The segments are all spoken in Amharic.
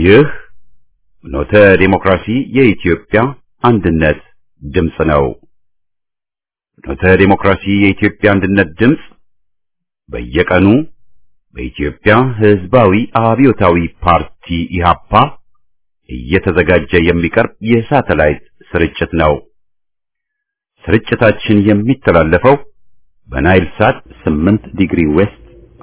ይህ ኖተ ዴሞክራሲ የኢትዮጵያ አንድነት ድምፅ ነው። ኖተ ዴሞክራሲ የኢትዮጵያ አንድነት ድምፅ በየቀኑ በኢትዮጵያ ሕዝባዊ አብዮታዊ ፓርቲ ኢህአፓ እየተዘጋጀ የሚቀርብ የሳተላይት ስርጭት ነው። ስርጭታችን የሚተላለፈው በናይል ሳት 8 ዲግሪ ዌስት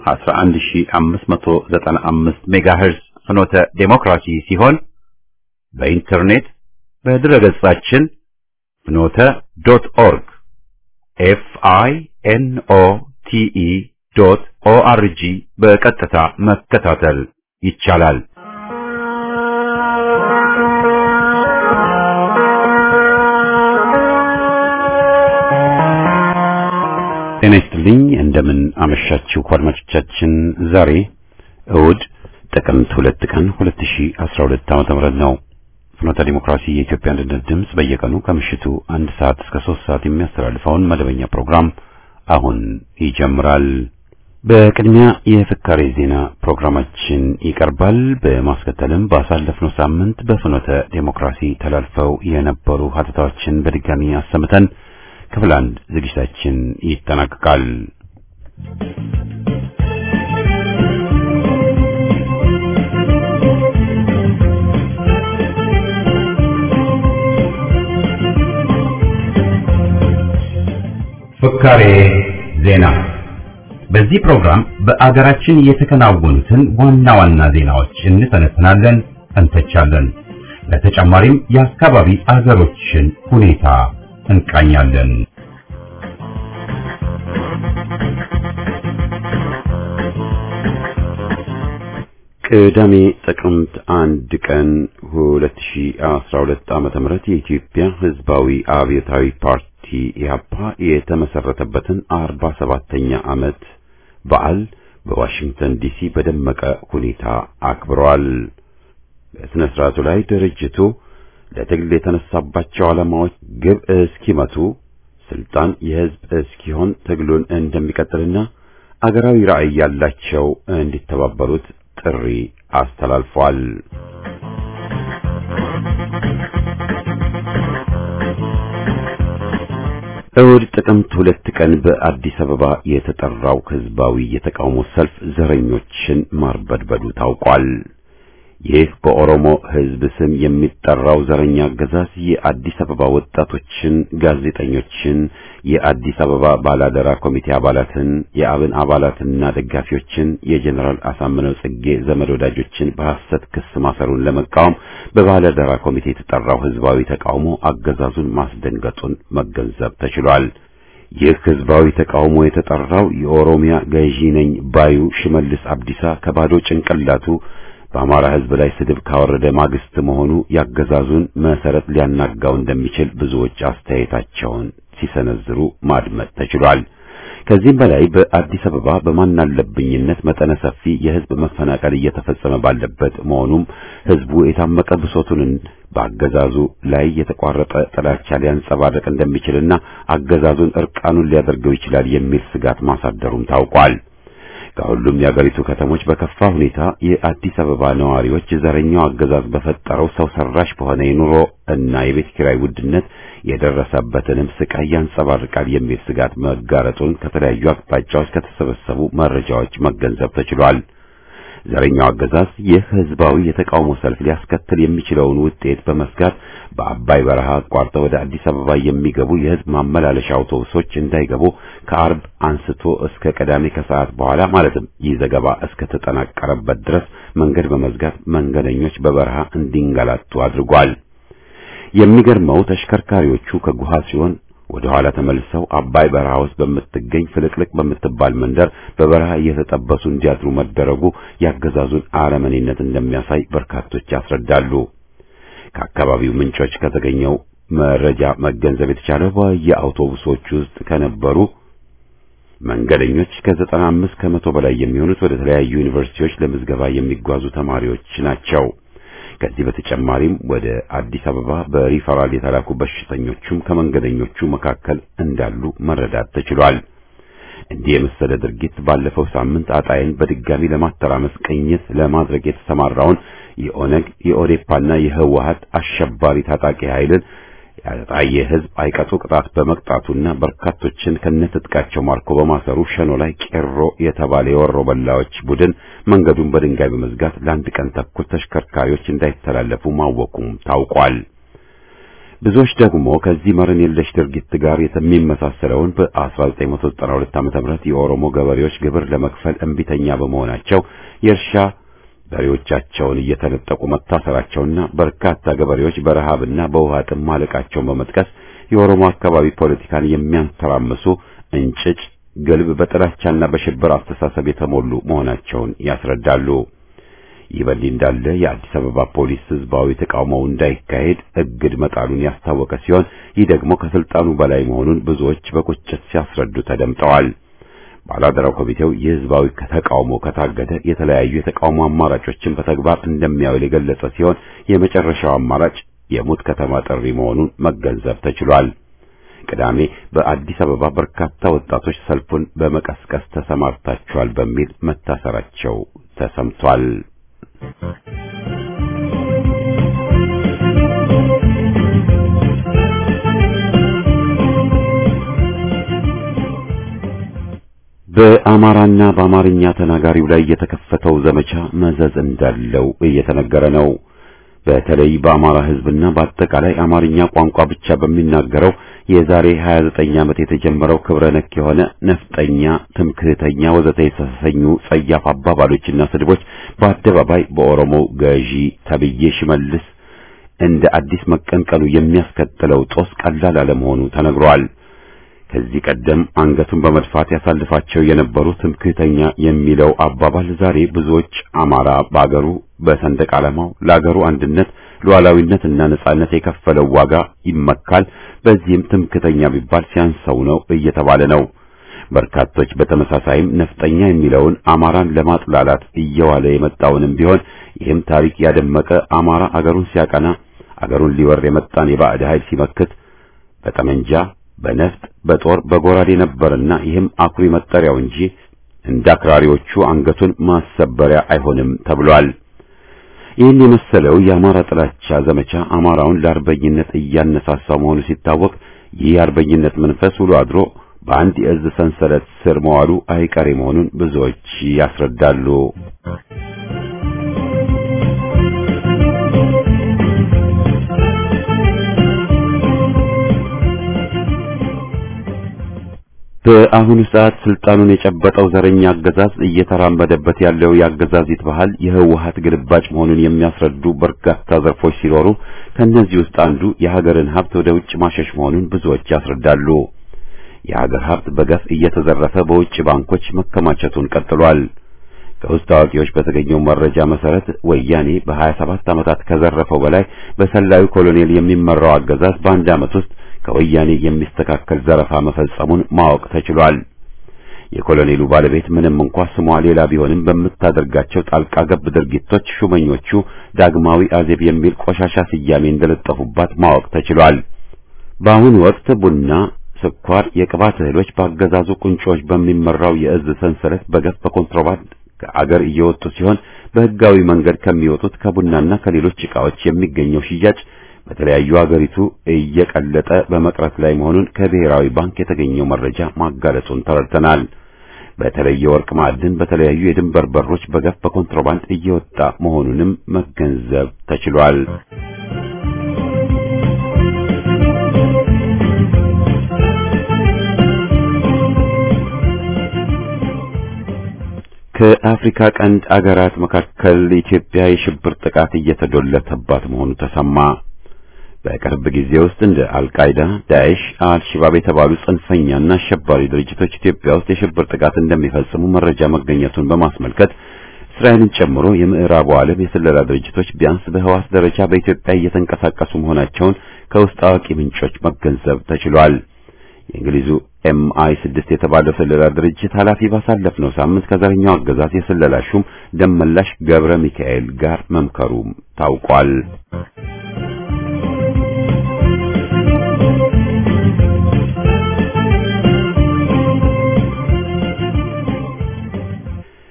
11595 ሜጋሄርዝ ፍኖተ ዴሞክራሲ ሲሆን በኢንተርኔት በድረገጻችን ፍኖተ ዶት ኦርግ ኤፍ አይ ኤን ኦ ቲ ኢ ዶት ኦ አር ጂ በቀጥታ መከታተል ይቻላል። ጤና ይስጥልኝ። እንደምን አመሻችሁ አድማጮቻችን። ዛሬ እሁድ ጥቅምት ሁለት ቀን 2012 ዓመተ ምህረት ነው። ፍኖተ ዲሞክራሲ የኢትዮጵያ አንድነት ድምፅ በየቀኑ ከምሽቱ አንድ ሰዓት እስከ ሶስት ሰዓት የሚያስተላልፈውን መደበኛ ፕሮግራም አሁን ይጀምራል። በቅድሚያ የፍካሬ ዜና ፕሮግራማችን ይቀርባል። በማስከተልም ባሳለፍነው ሳምንት በፍኖተ ዲሞክራሲ ተላልፈው የነበሩ ሀተታዎችን በድጋሚ አሰምተን ክፍል አንድ ዝግጅታችን ይጠናቀቃል። ፍካሬ ዜና። በዚህ ፕሮግራም በአገራችን የተከናወኑትን ዋና ዋና ዜናዎች እንተነትናለን፣ እንተቻለን። በተጨማሪም የአካባቢ አገሮችን ሁኔታ እንቃኛለን። ቅዳሜ ጥቅምት አንድ ቀን 2012 ዓመተ ምህረት የኢትዮጵያ ሕዝባዊ አብዮታዊ ፓርቲ ኢህአፓ የተመሰረተበትን 47ኛ ዓመት በዓል በዋሽንግተን ዲሲ በደመቀ ሁኔታ አክብረዋል። በሥነ ሥርዓቱ ላይ ድርጅቱ ለትግል የተነሳባቸው ዓላማዎች ግብ እስኪመቱ ስልጣን የሕዝብ እስኪሆን ትግሉን እንደሚቀጥልና አገራዊ ራዕይ ያላቸው እንዲተባበሩት ጥሪ አስተላልፏል። እሁድ ጥቅምት ሁለት ቀን በአዲስ አበባ የተጠራው ህዝባዊ የተቃውሞ ሰልፍ ዘረኞችን ማርበድበዱ ታውቋል። ይህ በኦሮሞ ህዝብ ስም የሚጠራው ዘረኛ አገዛዝ የአዲስ አበባ ወጣቶችን፣ ጋዜጠኞችን፣ የአዲስ አበባ ባላደራ ኮሚቴ አባላትን፣ የአብን አባላትና ደጋፊዎችን፣ የጀኔራል አሳምነው ጽጌ ዘመድ ወዳጆችን በሐሰት ክስ ማሰሩን ለመቃወም በባላደራ ኮሚቴ የተጠራው ህዝባዊ ተቃውሞ አገዛዙን ማስደንገጡን መገንዘብ ተችሏል። ይህ ህዝባዊ ተቃውሞ የተጠራው የኦሮሚያ ገዢ ነኝ ባዩ ሽመልስ አብዲሳ ከባዶ ጭንቅላቱ በአማራ ህዝብ ላይ ስድብ ካወረደ ማግስት መሆኑ ያገዛዙን መሰረት ሊያናጋው እንደሚችል ብዙዎች አስተያየታቸውን ሲሰነዝሩ ማድመጥ ተችሏል። ከዚህም በላይ በአዲስ አበባ በማናለብኝነት መጠነ ሰፊ የህዝብ መፈናቀል እየተፈጸመ ባለበት መሆኑም ህዝቡ የታመቀ ብሶቱን በአገዛዙ ላይ የተቋረጠ ጥላቻ ሊያንጸባርቅ እንደሚችልና አገዛዙን እርቃኑን ሊያደርገው ይችላል የሚል ስጋት ማሳደሩም ታውቋል። ከሁሉም የአገሪቱ ከተሞች በከፋ ሁኔታ የአዲስ አበባ ነዋሪዎች ዘረኛው አገዛዝ በፈጠረው ሰው ሰራሽ በሆነ የኑሮ እና የቤት ኪራይ ውድነት የደረሰበትንም ስቃይ ያንጸባርቃል የሚል ስጋት መጋረጡን ከተለያዩ አቅጣጫዎች ከተሰበሰቡ መረጃዎች መገንዘብ ተችሏል። ዘረኛው አገዛዝ ይህ ህዝባዊ የተቃውሞ ሰልፍ ሊያስከትል የሚችለውን ውጤት በመስጋት በአባይ በረሃ አቋርጠው ወደ አዲስ አበባ የሚገቡ የህዝብ ማመላለሻ አውቶቡሶች እንዳይገቡ ከአርብ አንስቶ እስከ ቅዳሜ ከሰዓት በኋላ ማለትም ይህ ዘገባ እስከ ተጠናቀረበት ድረስ መንገድ በመዝጋት መንገደኞች በበረሃ እንዲንገላቱ አድርጓል። የሚገርመው ተሽከርካሪዎቹ ከጉሃ ሲሆን ወደ ኋላ ተመልሰው አባይ በረሃ ውስጥ በምትገኝ ፍልቅልቅ በምትባል መንደር በበረሃ እየተጠበሱ እንዲያድሩ መደረጉ ያገዛዙን አረመኔነት እንደሚያሳይ በርካቶች ያስረዳሉ። ከአካባቢው ምንጮች ከተገኘው መረጃ መገንዘብ የተቻለው በየአውቶቡሶች ውስጥ ከነበሩ መንገደኞች ከዘጠና አምስት ከመቶ በላይ የሚሆኑት ወደ ተለያዩ ዩኒቨርሲቲዎች ለምዝገባ የሚጓዙ ተማሪዎች ናቸው። ከዚህ በተጨማሪም ወደ አዲስ አበባ በሪፈራል የተላኩ በሽተኞቹም ከመንገደኞቹ መካከል እንዳሉ መረዳት ተችሏል። እንዲህ የመሰለ ድርጊት ባለፈው ሳምንት አጣይን በድጋሚ ለማተራመስ ቅኝት ለማድረግ የተሰማራውን የኦነግ የኦዴፓና የህወሀት አሸባሪ ታጣቂ ኃይልን ያጣየ ህዝብ አይቀጡ ቅጣት በመቅጣቱና በርካቶችን ከነትጥቃቸው ማርኮ በማሰሩ ሸኖ ላይ ቄሮ የተባለ የወሮ በላዎች ቡድን መንገዱን በድንጋይ በመዝጋት ለአንድ ቀን ተኩል ተሽከርካሪዎች እንዳይተላለፉ ማወቁም ታውቋል። ብዙዎች ደግሞ ከዚህ መረን የለሽ ድርጊት ጋር የሚመሳሰለውን በ1992 ዓ.ም የኦሮሞ ገበሬዎች ግብር ለመክፈል እምቢተኛ በመሆናቸው የእርሻ በሬዎቻቸውን እየተነጠቁ መታሰራቸውና በርካታ ገበሬዎች በረሃብና በውሃ ጥም ማለቃቸውን በመጥቀስ የኦሮሞ አካባቢ ፖለቲካን የሚያንተራምሱ እንጭጭ ግልብ በጥላቻና በሽብር አስተሳሰብ የተሞሉ መሆናቸውን ያስረዳሉ። ይህ በእንዲህ እንዳለ የአዲስ አበባ ፖሊስ ህዝባዊ ተቃውሞው እንዳይካሄድ እግድ መጣሉን ያስታወቀ ሲሆን ይህ ደግሞ ከስልጣኑ በላይ መሆኑን ብዙዎች በቁጭት ሲያስረዱ ተደምጠዋል። ባላደራው ኮሚቴው የህዝባዊ ተቃውሞ ከታገደ የተለያዩ የተቃውሞ አማራጮችን በተግባር እንደሚያውል የገለጸ ሲሆን የመጨረሻው አማራጭ የሙት ከተማ ጥሪ መሆኑን መገንዘብ ተችሏል። ቅዳሜ በአዲስ አበባ በርካታ ወጣቶች ሰልፉን በመቀስቀስ ተሰማርታቸዋል በሚል መታሰራቸው ተሰምቷል። በአማራና በአማርኛ ተናጋሪው ላይ የተከፈተው ዘመቻ መዘዝ እንዳለው እየተነገረ ነው። በተለይ በአማራ ህዝብና በአጠቃላይ አማርኛ ቋንቋ ብቻ በሚናገረው የዛሬ 29 ዓመት የተጀመረው ክብረ ነክ የሆነ ነፍጠኛ፣ ትምክህተኛ ወዘተ የተሰኙ ጸያፍ አባባሎችና ስድቦች በአደባባይ በኦሮሞ ገዢ ተብዬ ሽመልስ እንደ አዲስ መቀንቀኑ የሚያስከትለው ጦስ ቀላል አለመሆኑ ተነግሯል። ከዚህ ቀደም አንገቱን በመድፋት ያሳልፋቸው የነበሩ ትምክህተኛ የሚለው አባባል ዛሬ ብዙዎች አማራ በአገሩ በሰንደቅ ዓላማው ለአገሩ አንድነት ሉዓላዊነትና ነጻነት የከፈለው ዋጋ ይመካል፣ በዚህም ትምክህተኛ ቢባል ሲያንሰው ነው እየተባለ ነው። በርካቶች በተመሳሳይም ነፍጠኛ የሚለውን አማራን ለማጥላላት እየዋለ የመጣውንም ቢሆን ይህም ታሪክ ያደመቀ አማራ አገሩን ሲያቀና አገሩን ሊወር የመጣን የባዕድ ኃይል ሲመክት በጠመንጃ በነፍጥ በጦር በጎራዴ ነበርና ይህም አኩሪ መጠሪያው እንጂ እንደ አክራሪዎቹ አንገቱን ማሰበሪያ አይሆንም ተብሏል። ይህን የመሰለው የአማራ ጥላቻ ዘመቻ አማራውን ለአርበኝነት እያነሳሳው መሆኑ ሲታወቅ ይህ የአርበኝነት መንፈስ ውሎ አድሮ በአንድ የእዝ ሰንሰለት ስር መዋሉ አይቀሬ መሆኑን ብዙዎች ያስረዳሉ። በአሁኑ ሰዓት ስልጣኑን የጨበጠው ዘረኛ አገዛዝ እየተራመደበት ያለው የአገዛዚት ባህል የህወሀት ግልባጭ መሆኑን የሚያስረዱ በርካታ ዘርፎች ሲኖሩ ከእነዚህ ውስጥ አንዱ የሀገርን ሀብት ወደ ውጭ ማሸሽ መሆኑን ብዙዎች ያስረዳሉ። የሀገር ሀብት በገፍ እየተዘረፈ በውጭ ባንኮች መከማቸቱን ቀጥሏል። ከውስጥ አዋቂዎች በተገኘው መረጃ መሰረት ወያኔ በ27 ዓመታት ከዘረፈው በላይ በሰላዩ ኮሎኔል የሚመራው አገዛዝ በአንድ ዓመት ውስጥ ከወያኔ የሚስተካከል ዘረፋ መፈጸሙን ማወቅ ተችሏል። የኮሎኔሉ ባለቤት ምንም እንኳ ስሟ ሌላ ቢሆንም በምታደርጋቸው ጣልቃ ገብ ድርጊቶች ሹመኞቹ ዳግማዊ አዜብ የሚል ቆሻሻ ስያሜ እንደለጠፉባት ማወቅ ተችሏል። በአሁኑ ወቅት ቡና፣ ስኳር፣ የቅባት እህሎች በአገዛዙ ቁንጮች በሚመራው የእዝ ሰንሰለት በገፍ በኮንትሮባንድ ከአገር እየወጡ ሲሆን በህጋዊ መንገድ ከሚወጡት ከቡናና ከሌሎች ዕቃዎች የሚገኘው ሽያጭ በተለያዩ አገሪቱ እየቀለጠ በመቅረት ላይ መሆኑን ከብሔራዊ ባንክ የተገኘው መረጃ ማጋለጹን ተረድተናል። በተለይ የወርቅ ማዕድን በተለያዩ የድንበር በሮች በገፍ በኮንትሮባንድ እየወጣ መሆኑንም መገንዘብ ተችሏል። ከአፍሪካ ቀንድ አገራት መካከል ኢትዮጵያ የሽብር ጥቃት እየተዶለተባት መሆኑ ተሰማ። በቅርብ ጊዜ ውስጥ እንደ አልቃይዳ፣ ዳኤሽ፣ አልሸባብ የተባሉ ጽንፈኛና አሸባሪ ድርጅቶች ኢትዮጵያ ውስጥ የሽብር ጥቃት እንደሚፈጽሙ መረጃ መገኘቱን በማስመልከት እስራኤልን ጨምሮ የምዕራቡ ዓለም የስለላ ድርጅቶች ቢያንስ በህዋስ ደረጃ በኢትዮጵያ እየተንቀሳቀሱ መሆናቸውን ከውስጥ አዋቂ ምንጮች መገንዘብ ተችሏል። የእንግሊዙ ኤምአይ ስድስት የተባለው ስለላ ድርጅት ኃላፊ ባሳለፍነው ሳምንት ከዘረኛው አገዛዝ የስለላ ሹም ደመላሽ ገብረ ሚካኤል ጋር መምከሩም ታውቋል።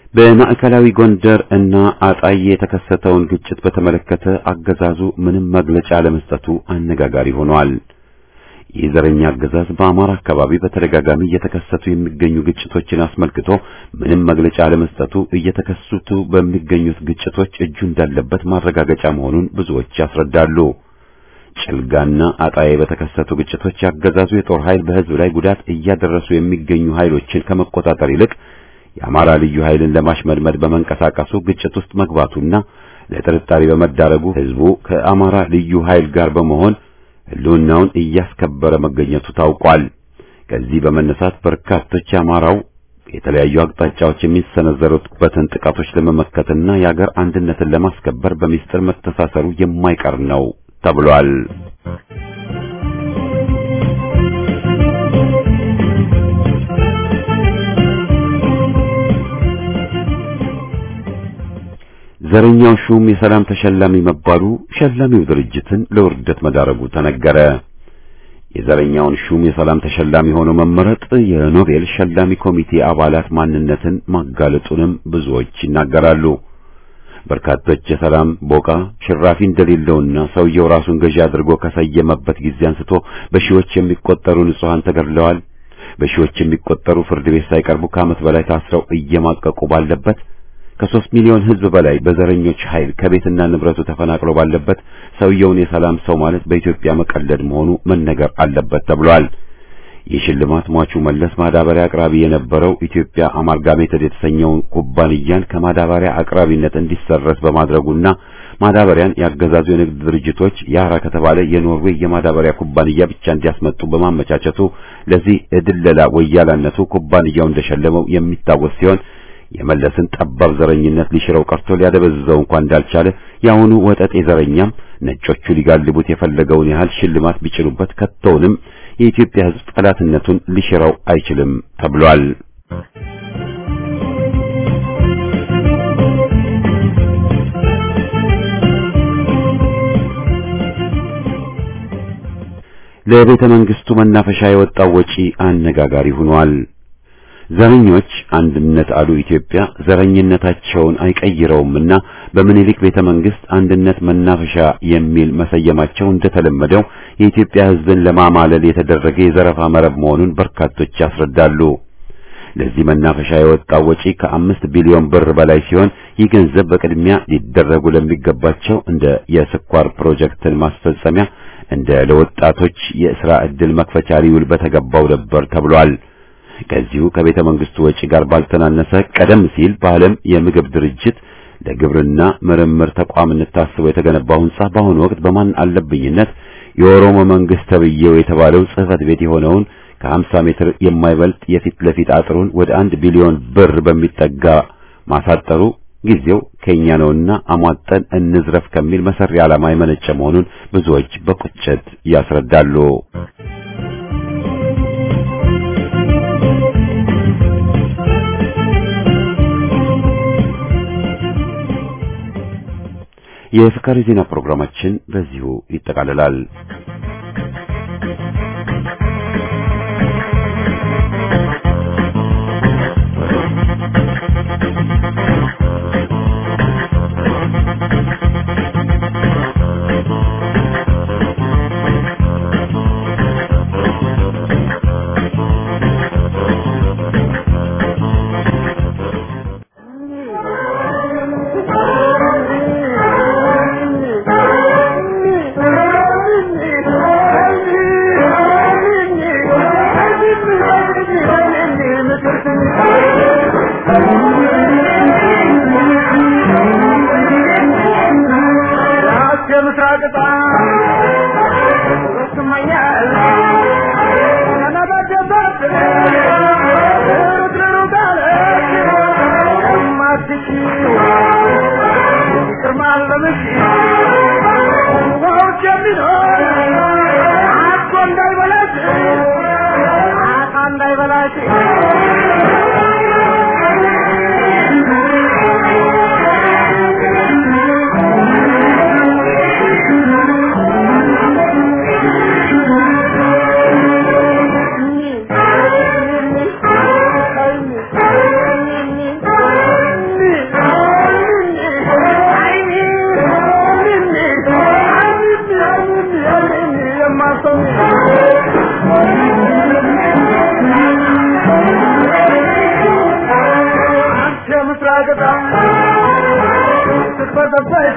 በማዕከላዊ ጎንደር እና አጣዬ የተከሰተውን ግጭት በተመለከተ አገዛዙ ምንም መግለጫ ለመስጠቱ አነጋጋሪ ሆኗል። ይህ ዘረኛ አገዛዝ በአማራ አካባቢ በተደጋጋሚ እየተከሰቱ የሚገኙ ግጭቶችን አስመልክቶ ምንም መግለጫ ለመስጠቱ እየተከሰቱ በሚገኙት ግጭቶች እጁ እንዳለበት ማረጋገጫ መሆኑን ብዙዎች ያስረዳሉ። ጭልጋና አጣዬ በተከሰቱ ግጭቶች ያገዛዙ የጦር ኃይል በሕዝብ ላይ ጉዳት እያደረሱ የሚገኙ ኃይሎችን ከመቆጣጠር ይልቅ የአማራ ልዩ ኃይልን ለማሽመድመድ በመንቀሳቀሱ ግጭት ውስጥ መግባቱና ለጥርጣሬ በመዳረጉ ሕዝቡ ከአማራ ልዩ ኃይል ጋር በመሆን ሕልውናውን እያስከበረ መገኘቱ ታውቋል። ከዚህ በመነሳት በርካቶች የአማራው የተለያዩ አቅጣጫዎች የሚሰነዘሩበትን ጥቃቶች ለመመከትና የአገር አንድነትን ለማስከበር በሚስጥር መተሳሰሩ የማይቀር ነው ተብሏል። ዘረኛው ሹም የሰላም ተሸላሚ መባሉ ሸላሚው ድርጅትን ለውርደት መዳረጉ ተነገረ። የዘረኛውን ሹም የሰላም ተሸላሚ ሆኖ መመረጥ የኖቤል ሸላሚ ኮሚቴ አባላት ማንነትን ማጋለጡንም ብዙዎች ይናገራሉ። በርካቶች የሰላም ቦቃ ሽራፊ እንደሌለውና ሰውየው ራሱን ገዢ አድርጎ ከሰየመበት ጊዜ አንስቶ በሺዎች የሚቆጠሩ ንጹሃን ተገድለዋል። በሺዎች የሚቆጠሩ ፍርድ ቤት ሳይቀርቡ ከዓመት በላይ ታስረው እየማቀቁ ባለበት ከሶስት ሚሊዮን ሕዝብ በላይ በዘረኞች ኃይል ከቤትና ንብረቱ ተፈናቅሎ ባለበት ሰውየውን የሰላም ሰው ማለት በኢትዮጵያ መቀለድ መሆኑ መነገር አለበት ተብሏል። ይህ ሽልማት ሟቹ መለስ ማዳበሪያ አቅራቢ የነበረው ኢትዮጵያ አማልጋሜትድ የተሰኘውን ኩባንያን ከማዳበሪያ አቅራቢነት እንዲሰረዝ በማድረጉና ማዳበሪያን ያገዛዙ የንግድ ድርጅቶች ያራ ከተባለ የኖርዌይ የማዳበሪያ ኩባንያ ብቻ እንዲያስመጡ በማመቻቸቱ ለዚህ እድለላ ወያላነቱ ኩባንያው እንደሸለመው የሚታወስ ሲሆን የመለስን ጠባብ ዘረኝነት ሊሽረው ቀርቶ ሊያደበዝዘው እንኳን እንዳልቻለ የአሁኑ ወጠጤ ዘረኛም ነጮቹ ሊጋልቡት የፈለገውን ያህል ሽልማት ቢጭኑበት ከቶውንም የኢትዮጵያ ሕዝብ ጠላትነቱን ሊሽረው አይችልም ተብሏል። ለቤተ መንግስቱ መናፈሻ የወጣው ወጪ አነጋጋሪ ሆኗል። ዘረኞች አንድነት አሉ ኢትዮጵያ ዘረኝነታቸውን አይቀይረውምና በምኒልክ ቤተ መንግስት አንድነት መናፈሻ የሚል መሰየማቸው እንደተለመደው የኢትዮጵያ ሕዝብን ለማማለል የተደረገ የዘረፋ መረብ መሆኑን በርካቶች ያስረዳሉ። ለዚህ መናፈሻ የወጣው ወጪ ከአምስት ቢሊዮን ብር በላይ ሲሆን ይህ ገንዘብ በቅድሚያ ሊደረጉ ለሚገባቸው እንደ የስኳር ፕሮጀክትን ማስፈጸሚያ እንደ ለወጣቶች የሥራ ዕድል መክፈቻ ሊውል በተገባው ነበር ተብሏል። ከዚሁ ከቤተ መንግስቱ ወጪ ጋር ባልተናነሰ ቀደም ሲል በዓለም የምግብ ድርጅት ለግብርና ምርምር ተቋምነት ታስቦ የተገነባው ሕንጻ በአሁኑ ወቅት በማን አለብኝነት የኦሮሞ መንግስት ተብዬው የተባለው ጽሕፈት ቤት የሆነውን ከ50 ሜትር የማይበልጥ የፊት ለፊት አጥሩን ወደ አንድ ቢሊዮን ብር በሚጠጋ ማሳጠሩ ጊዜው ከኛ ነውና አሟጠን እንዝረፍ ከሚል መሰሪ ዓላማ የመነጨ መሆኑን ብዙዎች በቁጭት ያስረዳሉ። የፍካሪ ዜና ፕሮግራማችን በዚሁ ይጠቃልላል። ስትበዘበዝ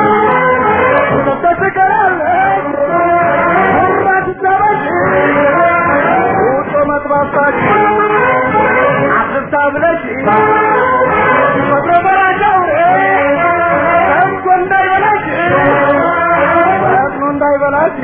ሁለት ትቀራለች ሁራት ትጠበዝ ውጦ መጥባባት አፍርታ ብለሽ ፈጥሮ በራቸው ሰጥቶ እንዳይበላሽ ፈጥኖ እንዳይበላሽ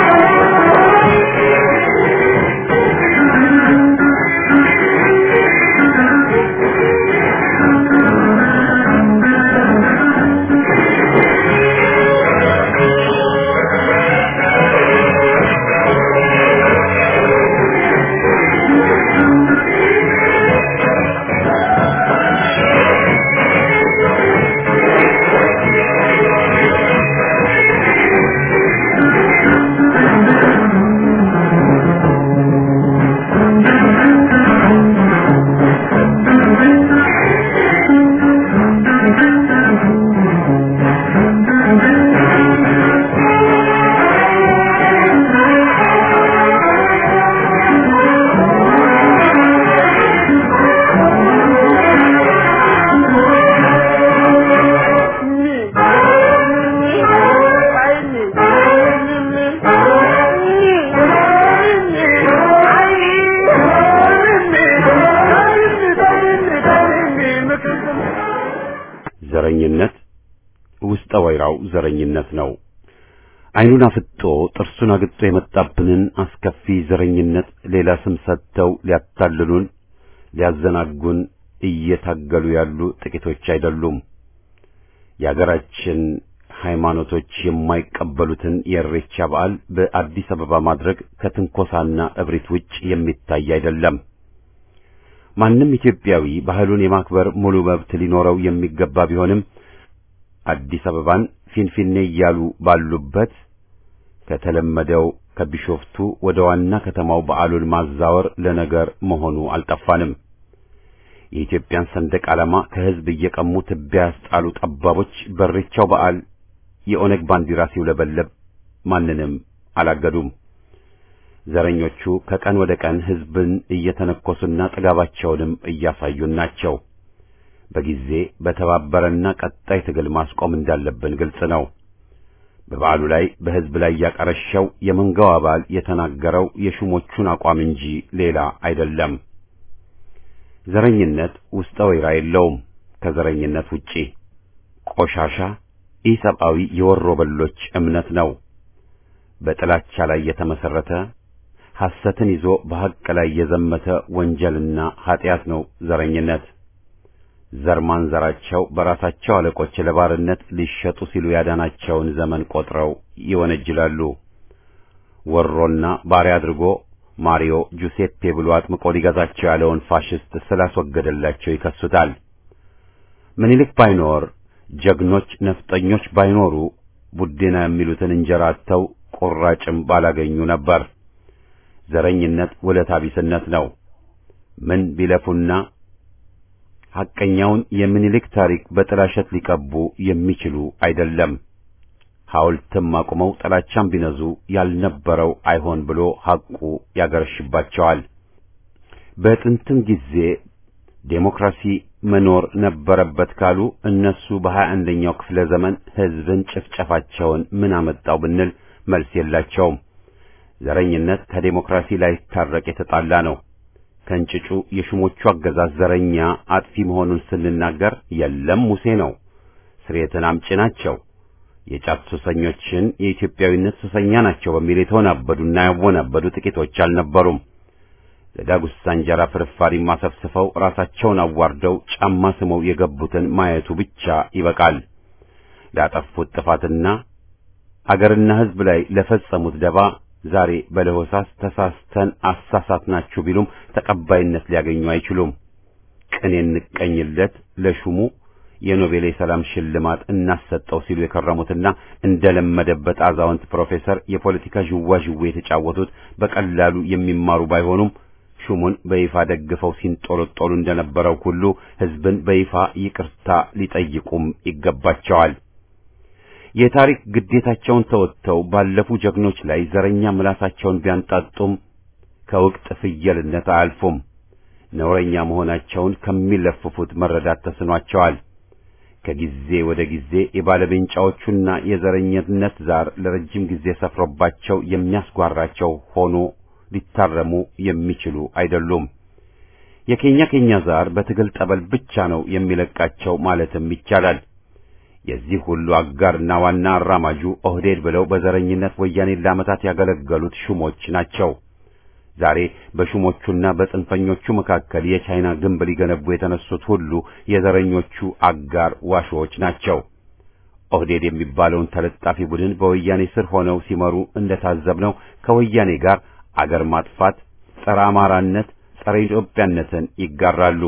ዘረኝነት ውስጠ ወይራው ዘረኝነት ነው። ዓይኑን አፍጦ ጥርሱን አግጦ የመጣብንን አስከፊ ዘረኝነት ሌላ ስም ሰጥተው ሊያታልሉን ሊያዘናጉን እየታገሉ ያሉ ጥቂቶች አይደሉም። የአገራችን ሃይማኖቶች የማይቀበሉትን የእሬቻ በዓል በአዲስ አበባ ማድረግ ከትንኮሳና እብሪት ውጭ የሚታይ አይደለም። ማንም ኢትዮጵያዊ ባህሉን የማክበር ሙሉ መብት ሊኖረው የሚገባ ቢሆንም አዲስ አበባን ፊንፊኔ እያሉ ባሉበት ከተለመደው ከቢሾፍቱ ወደ ዋና ከተማው በዓሉን ማዛወር ለነገር መሆኑ አልጠፋንም። የኢትዮጵያን ሰንደቅ ዓላማ ከሕዝብ እየቀሙ ትቢያ ያስጣሉ ጠባቦች በሬቻው በዓል የኦነግ ባንዲራ ሲውለበለብ ማንንም አላገዱም። ዘረኞቹ ከቀን ወደ ቀን ሕዝብን እየተነኮሱና ጥጋባቸውንም እያሳዩን ናቸው። በጊዜ በተባበረና ቀጣይ ትግል ማስቆም እንዳለብን ግልጽ ነው። በበዓሉ ላይ በሕዝብ ላይ ያቀረሸው የመንጋው አባል የተናገረው የሹሞቹን አቋም እንጂ ሌላ አይደለም። ዘረኝነት ውስጠ ወይራ የለውም። ከዘረኝነት ውጪ ቆሻሻ ኢሰብአዊ የወሮ በሎች እምነት ነው። በጥላቻ ላይ የተመሰረተ ሐሰትን ይዞ በሐቅ ላይ የዘመተ ወንጀልና ኀጢአት ነው ዘረኝነት። ዘር ማንዘራቸው በራሳቸው አለቆች ለባርነት ሊሸጡ ሲሉ ያዳናቸውን ዘመን ቆጥረው ይወነጅላሉ። ወሮና ባሪያ አድርጎ ማሪዮ ጁሴፔ ብሎ አጥምቆ ሊገዛቸው ያለውን ፋሽስት ስላስወገደላቸው ይከሱታል። ምኒልክ ባይኖር ጀግኖች ነፍጠኞች ባይኖሩ ቡዴና የሚሉትን እንጀራ አጥተው ቁራጭም ባላገኙ ነበር። ዘረኝነት ውለታ ቢስነት ነው። ምን ቢለፉና ሐቀኛውን የምኒልክ ታሪክ በጥላሸት ሊቀቡ የሚችሉ አይደለም። ሐውልትም አቁመው ጥላቻም ቢነዙ ያልነበረው አይሆን ብሎ ሐቁ ያገረሽባቸዋል። በጥንትም ጊዜ ዴሞክራሲ መኖር ነበረበት ካሉ እነሱ በሀያ አንደኛው ክፍለ ዘመን ሕዝብን ጭፍጨፋቸውን ምን አመጣው ብንል መልስ የላቸውም። ዘረኝነት ከዴሞክራሲ ላይታረቅ የተጣላ ነው። ከእንጭጩ የሹሞቹ አገዛዝ ዘረኛ አጥፊ መሆኑን ስንናገር የለም ሙሴ ነው፣ ስርየትን አምጪ ናቸው፣ የጫት ሱሰኞችን የኢትዮጵያዊነት ሱሰኛ ናቸው በሚል የተወናበዱና ያወናበዱ ጥቂቶች አልነበሩም። ለዳጉሳ እንጀራ ፍርፋሪ ማሰፍስፈው ራሳቸውን አዋርደው ጫማ ስመው የገቡትን ማየቱ ብቻ ይበቃል። ላጠፉት ጥፋትና አገርና ሕዝብ ላይ ለፈጸሙት ደባ ዛሬ በለሆሳስ ተሳስተን አሳሳትናችሁ ቢሉም ተቀባይነት ሊያገኙ አይችሉም። ቅን እንቀኝለት ለሹሙ የኖቤል የሰላም ሽልማት እናሰጠው ሲሉ የከረሙትና እንደለመደበት አዛውንት ፕሮፌሰር የፖለቲካ ዥዋዥዌ የተጫወቱት በቀላሉ የሚማሩ ባይሆኑም ሹሙን በይፋ ደግፈው ሲንጦለጦሉ እንደነበረው ሁሉ ሕዝብን በይፋ ይቅርታ ሊጠይቁም ይገባቸዋል። የታሪክ ግዴታቸውን ተወጥተው ባለፉ ጀግኖች ላይ ዘረኛ ምላሳቸውን ቢያንጣጡም ከውቅጥ ፍየልነት አያልፉም። ነውረኛ መሆናቸውን ከሚለፍፉት መረዳት ተስኗቸዋል። ከጊዜ ወደ ጊዜ የባለቤንጫዎቹና የዘረኝነት ዛር ለረጅም ጊዜ ሰፍሮባቸው የሚያስጓራቸው ሆኖ ሊታረሙ የሚችሉ አይደሉም። የኬኛ ኬኛ ዛር በትግል ጠበል ብቻ ነው የሚለቃቸው ማለትም ይቻላል። የዚህ ሁሉ አጋርና ዋና አራማጁ ኦህዴድ ብለው በዘረኝነት ወያኔን ለዓመታት ያገለገሉት ሹሞች ናቸው። ዛሬ በሹሞቹና በጽንፈኞቹ መካከል የቻይና ግንብ ሊገነቡ የተነሱት ሁሉ የዘረኞቹ አጋር ዋሾዎች ናቸው። ኦህዴድ የሚባለውን ተለጣፊ ቡድን በወያኔ ስር ሆነው ሲመሩ እንደታዘብነው ከወያኔ ጋር አገር ማጥፋት፣ ጸረ አማራነት፣ ጸረ ኢትዮጵያነትን ይጋራሉ።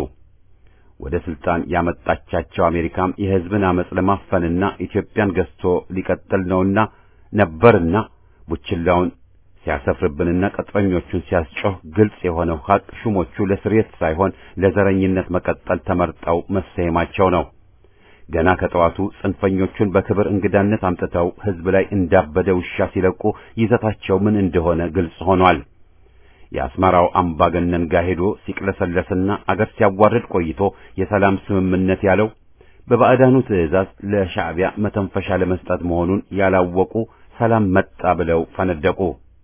ወደ ስልጣን ያመጣቻቸው አሜሪካም የሕዝብን አመጽ ለማፈንና ኢትዮጵያን ገዝቶ ሊቀጥል ነውና ነበርና ቡችላውን ሲያሰፍርብንና ቅጥረኞቹን ሲያስጮህ ግልጽ የሆነው ሐቅ ሹሞቹ ለስርየት ሳይሆን ለዘረኝነት መቀጠል ተመርጠው መሰየማቸው ነው። ገና ከጠዋቱ ጽንፈኞቹን በክብር እንግዳነት አምጥተው ሕዝብ ላይ እንዳበደ ውሻ ሲለቁ ይዘታቸው ምን እንደሆነ ግልጽ ሆኗል። የአስመራው አምባገነን ጋር ሄዶ ሲቅለሰለስና አገር ሲያዋርድ ቆይቶ የሰላም ስምምነት ያለው በባዕዳኑ ትዕዛዝ ለሻዕቢያ መተንፈሻ ለመስጠት መሆኑን ያላወቁ ሰላም መጣ ብለው ፈነደቁ።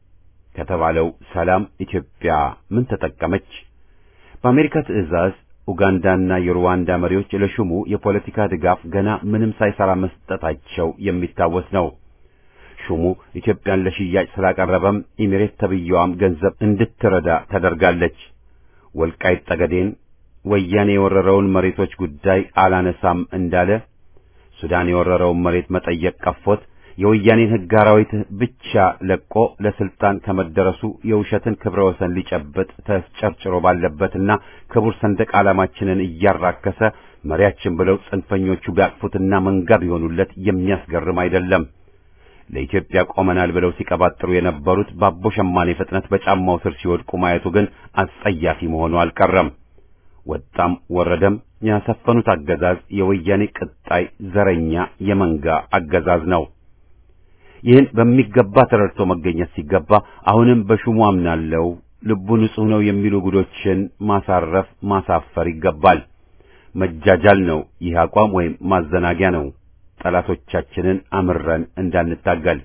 ከተባለው ሰላም ኢትዮጵያ ምን ተጠቀመች? በአሜሪካ ትዕዛዝ ኡጋንዳና የሩዋንዳ መሪዎች ለሹሙ የፖለቲካ ድጋፍ ገና ምንም ሳይሰራ መስጠታቸው የሚታወስ ነው። ሹሙ ኢትዮጵያን ለሽያጭ ስላቀረበም ኢሚሬት ተብየዋም ገንዘብ እንድትረዳ ተደርጋለች። ወልቃይት ጠገዴን ወያኔ የወረረውን መሬቶች ጉዳይ አላነሳም እንዳለ ሱዳን የወረረውን መሬት መጠየቅ ቀፎት የወያኔን ሕግ አራዊት ብቻ ለቆ ለስልጣን ከመደረሱ የውሸትን ክብረ ወሰን ሊጨብጥ ተስጨርጭሮ ባለበትና ክቡር ሰንደቅ ዓላማችንን እያራከሰ መሪያችን ብለው ጽንፈኞቹ ቢያቅፉትና መንጋ ቢሆኑለት የሚያስገርም አይደለም። ለኢትዮጵያ ቆመናል ብለው ሲቀባጥሩ የነበሩት ባቦ ሸማኔ ፍጥነት በጫማው ስር ሲወድቁ ማየቱ ግን አስጸያፊ መሆኑ አልቀረም። ወጣም ወረደም ያሰፈኑት አገዛዝ የወያኔ ቅጣይ ዘረኛ የመንጋ አገዛዝ ነው። ይህን በሚገባ ተረድቶ መገኘት ሲገባ አሁንም በሹሙ አምናለው ልቡ ንጹሕ ነው የሚሉ ጉዶችን ማሳረፍ ማሳፈር ይገባል። መጃጃል ነው ይህ አቋም ወይም ማዘናጊያ ነው። ጠላቶቻችንን አምረን እንዳንታገል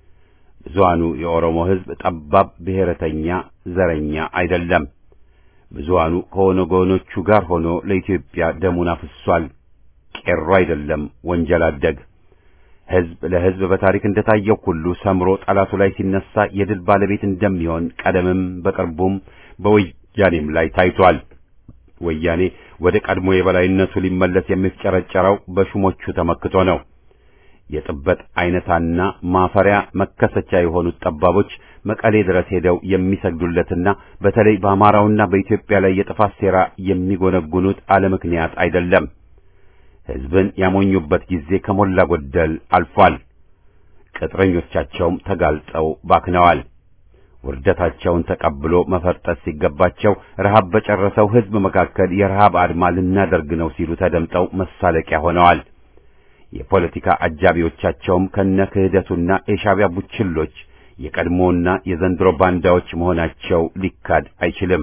ብዙሃኑ የኦሮሞ ሕዝብ ጠባብ ብሔረተኛ ዘረኛ አይደለም። ብዙሃኑ ከኦነጎኖቹ ጋር ሆኖ ለኢትዮጵያ ደሙን አፍሷል። ቄሮ አይደለም ወንጀል አደግ ሕዝብ ለሕዝብ በታሪክ እንደታየው ሁሉ ሰምሮ ጠላቱ ላይ ሲነሳ የድል ባለቤት እንደሚሆን ቀደምም በቅርቡም በወያኔም ላይ ታይቷል። ወያኔ ወደ ቀድሞ የበላይነቱ ሊመለስ የሚፍጨረጨረው በሹሞቹ ተመክቶ ነው። የጥበት አይነታና ማፈሪያ መከሰቻ የሆኑት ጠባቦች መቀሌ ድረስ ሄደው የሚሰግዱለትና በተለይ በአማራውና በኢትዮጵያ ላይ የጥፋት ሴራ የሚጎነጉኑት አለ ምክንያት አይደለም። ሕዝብን ያሞኙበት ጊዜ ከሞላ ጎደል አልፏል። ቅጥረኞቻቸውም ተጋልጠው ባክነዋል። ውርደታቸውን ተቀብሎ መፈርጠት ሲገባቸው ረሃብ በጨረሰው ሕዝብ መካከል የረሃብ አድማ ልናደርግ ነው ሲሉ ተደምጠው መሳለቂያ ሆነዋል። የፖለቲካ አጃቢዎቻቸውም ከነ ክህደቱና የሻዕቢያ ቡችሎች የቀድሞና የዘንድሮ ባንዳዎች መሆናቸው ሊካድ አይችልም።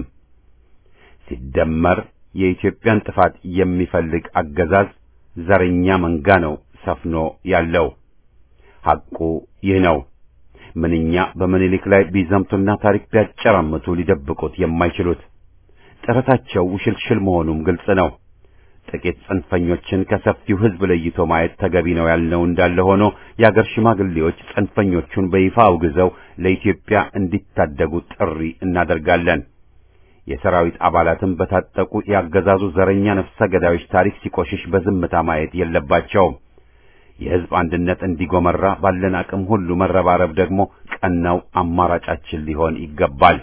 ሲደመር የኢትዮጵያን ጥፋት የሚፈልግ አገዛዝ ዘረኛ መንጋ ነው ሰፍኖ ያለው። ሐቁ ይህ ነው። ምንኛ በምኒልክ ላይ ቢዘምቱና ታሪክ ቢያጨራምቱ ሊደብቁት የማይችሉት ጥረታቸው ውሽልሽል መሆኑም ግልጽ ነው። ጥቂት ጽንፈኞችን ከሰፊው ሕዝብ ለይቶ ማየት ተገቢ ነው ያልነው እንዳለ ሆኖ የአገር ሽማግሌዎች ጽንፈኞቹን በይፋ አውግዘው ለኢትዮጵያ እንዲታደጉ ጥሪ እናደርጋለን። የሰራዊት አባላትም በታጠቁ የአገዛዙ ዘረኛ ነፍሰ ገዳዮች ታሪክ ሲቆሽሽ በዝምታ ማየት የለባቸውም። የሕዝብ አንድነት እንዲጎመራ ባለን አቅም ሁሉ መረባረብ ደግሞ ቀናው አማራጫችን ሊሆን ይገባል።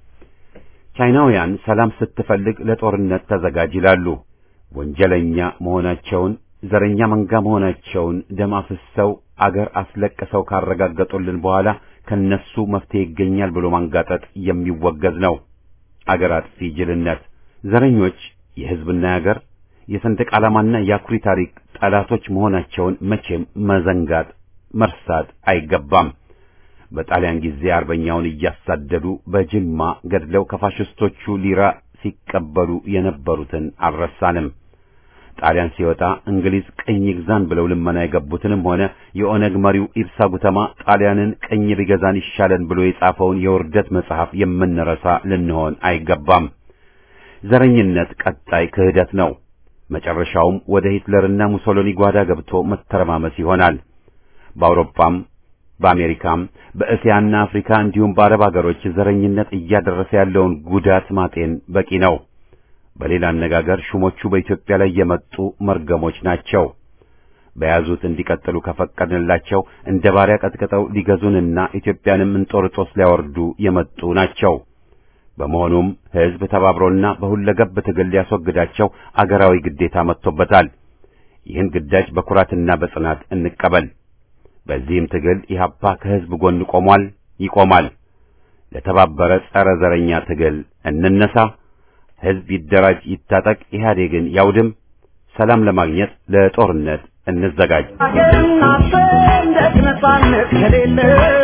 ቻይናውያን ሰላም ስትፈልግ ለጦርነት ተዘጋጅ ይላሉ። ወንጀለኛ መሆናቸውን ዘረኛ መንጋ መሆናቸውን ደም አፍሰው አገር አስለቅሰው ካረጋገጡልን በኋላ ከነሱ መፍትሄ ይገኛል ብሎ ማንጋጠጥ የሚወገዝ ነው። አገር አጥፊ ጅልነት። ዘረኞች የሕዝብና የአገር የሰንደቅ ዓላማና የአኩሪ ታሪክ ጠላቶች መሆናቸውን መቼም መዘንጋት መርሳት አይገባም። በጣሊያን ጊዜ አርበኛውን እያሳደዱ በጅማ ገድለው ከፋሽስቶቹ ሊራ ሲቀበሉ የነበሩትን አልረሳንም። ጣሊያን ሲወጣ እንግሊዝ ቅኝ ግዛን ብለው ልመና የገቡትንም ሆነ የኦነግ መሪው ኢብሳ ጉተማ ጣሊያንን ቅኝ ቢገዛን ይሻለን ብሎ የጻፈውን የውርደት መጽሐፍ የምንረሳ ልንሆን አይገባም። ዘረኝነት ቀጣይ ክህደት ነው። መጨረሻውም ወደ ሂትለርና ሙሶሎኒ ጓዳ ገብቶ መተረማመስ ይሆናል። በአውሮፓም በአሜሪካም በእስያና አፍሪካ እንዲሁም በአረብ አገሮች ዘረኝነት እያደረሰ ያለውን ጉዳት ማጤን በቂ ነው። በሌላ አነጋገር ሹሞቹ በኢትዮጵያ ላይ የመጡ መርገሞች ናቸው። በያዙት እንዲቀጥሉ ከፈቀድንላቸው እንደ ባሪያ ቀጥቅጠው ሊገዙንና ኢትዮጵያንም እንጦርጦስ ሊያወርዱ የመጡ ናቸው። በመሆኑም ሕዝብ ተባብሮና በሁለገብ ትግል ሊያስወግዳቸው አገራዊ ግዴታ መጥቶበታል። ይህን ግዳጅ በኩራትና በጽናት እንቀበል። በዚህም ትግል ኢህአፓ ከሕዝብ ጎን ቆሟል፣ ይቆማል። ለተባበረ ጸረ ዘረኛ ትግል እንነሳ። ሕዝብ ይደራጅ፣ ይታጠቅ፣ ኢህአዴግን ያውድም። ሰላም ለማግኘት ለጦርነት እንዘጋጅ። ሀገርና ሰንደቅ ነጻነት ከሌለ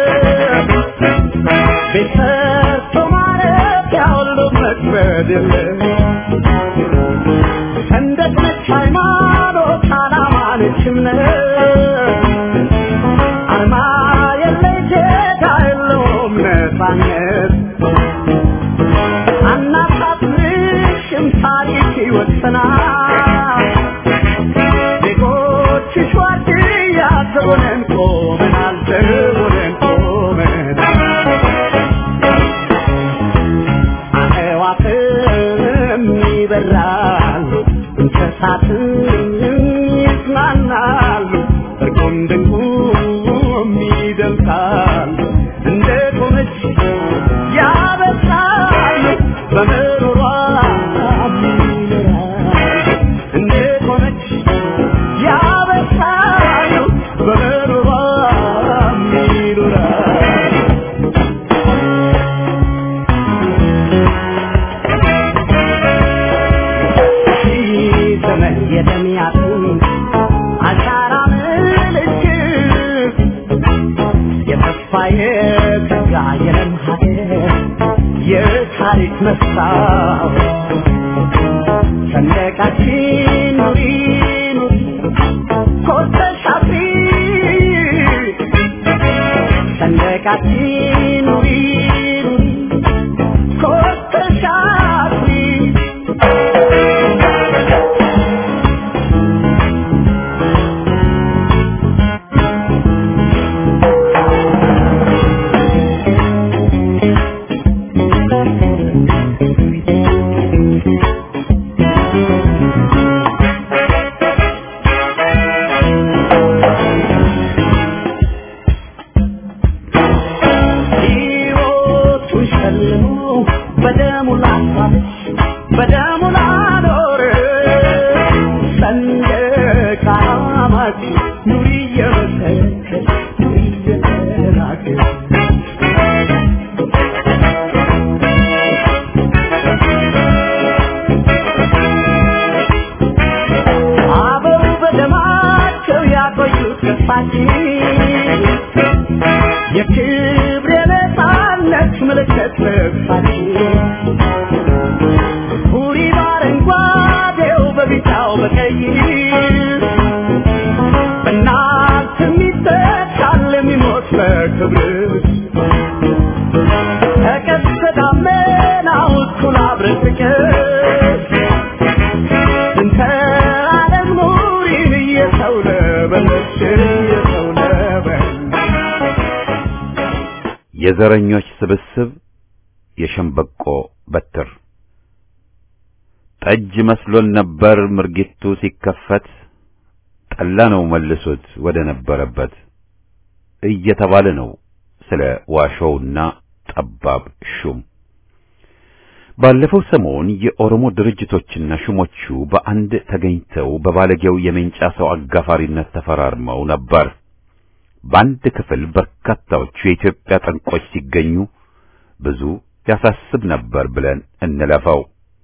ቤት ሰርቶ ማረፊያ ሁሉ መክበድ የለ ሰንደቅ ነች ሃይማኖት፣ ዓላማ ነች እምነት አርማ የለይ ዜጋ የለውም ነጻነት አናሳፍርሽም ታሪክ ይወሰናል ዜጎችሽ ዋርድያ ዘቦነን ቆመናል ዘቦነን ቆመናል አዕዋፍም ይበራሉ እንስሳትም ይጽናናሉ እርቁም ድንቁም ይደምቃሉ እንደ ቆመች ያበሳሉ በምሮሯ ይኖራሉ እንደ ቆመች ያበሳሉ በምሮሯ ይኖራሉ ዘመን የተሚያቱ አሻራ ምልክት የተስፋ የተጋ የለም ሀገር የታሪክ መስታወት ሰንደቃችን ኑሪ ኑሪ ኮርተሽ አብሪ ሰንደቃችን ኑሪ ኑሪ ኮርተሽ አብሪ ሕይወቱን ሸልሞ በደሙ ላሳለች በደሙ ላኖር ሰንደቅ ዓላማችን ኑሪ እየመሰከር ኑሪ እየተናገር አበው በደማቸው ያቆዩት ገፋችን የክብር የነፃነት ምልክት ልብሳችን ሁሪ በአረንጓዴው በቢጫው በቀይ በእናት የሚተካል የሚሞት በክብር ተቀስተ ደመናው እኩል አብረን ፍቅር እንተ ዓለም ኑሪን እየሰው ለበለች እየሰው ለበለች የዘረኞች ስብስብ የሸምበቆ በትር ጠጅ መስሎን ነበር ምርጊቱ ሲከፈት ጠላ ነው መልሶት ወደ ነበረበት እየተባለ ነው ስለ ዋሾውና ጠባብ ሹም። ባለፈው ሰሞን የኦሮሞ ድርጅቶችና ሹሞቹ በአንድ ተገኝተው በባለጌው የሜንጫ ሰው አጋፋሪነት ተፈራርመው ነበር። በአንድ ክፍል በርካታዎቹ የኢትዮጵያ ጠንቆች ሲገኙ ብዙ ያሳስብ ነበር ብለን እንለፈው።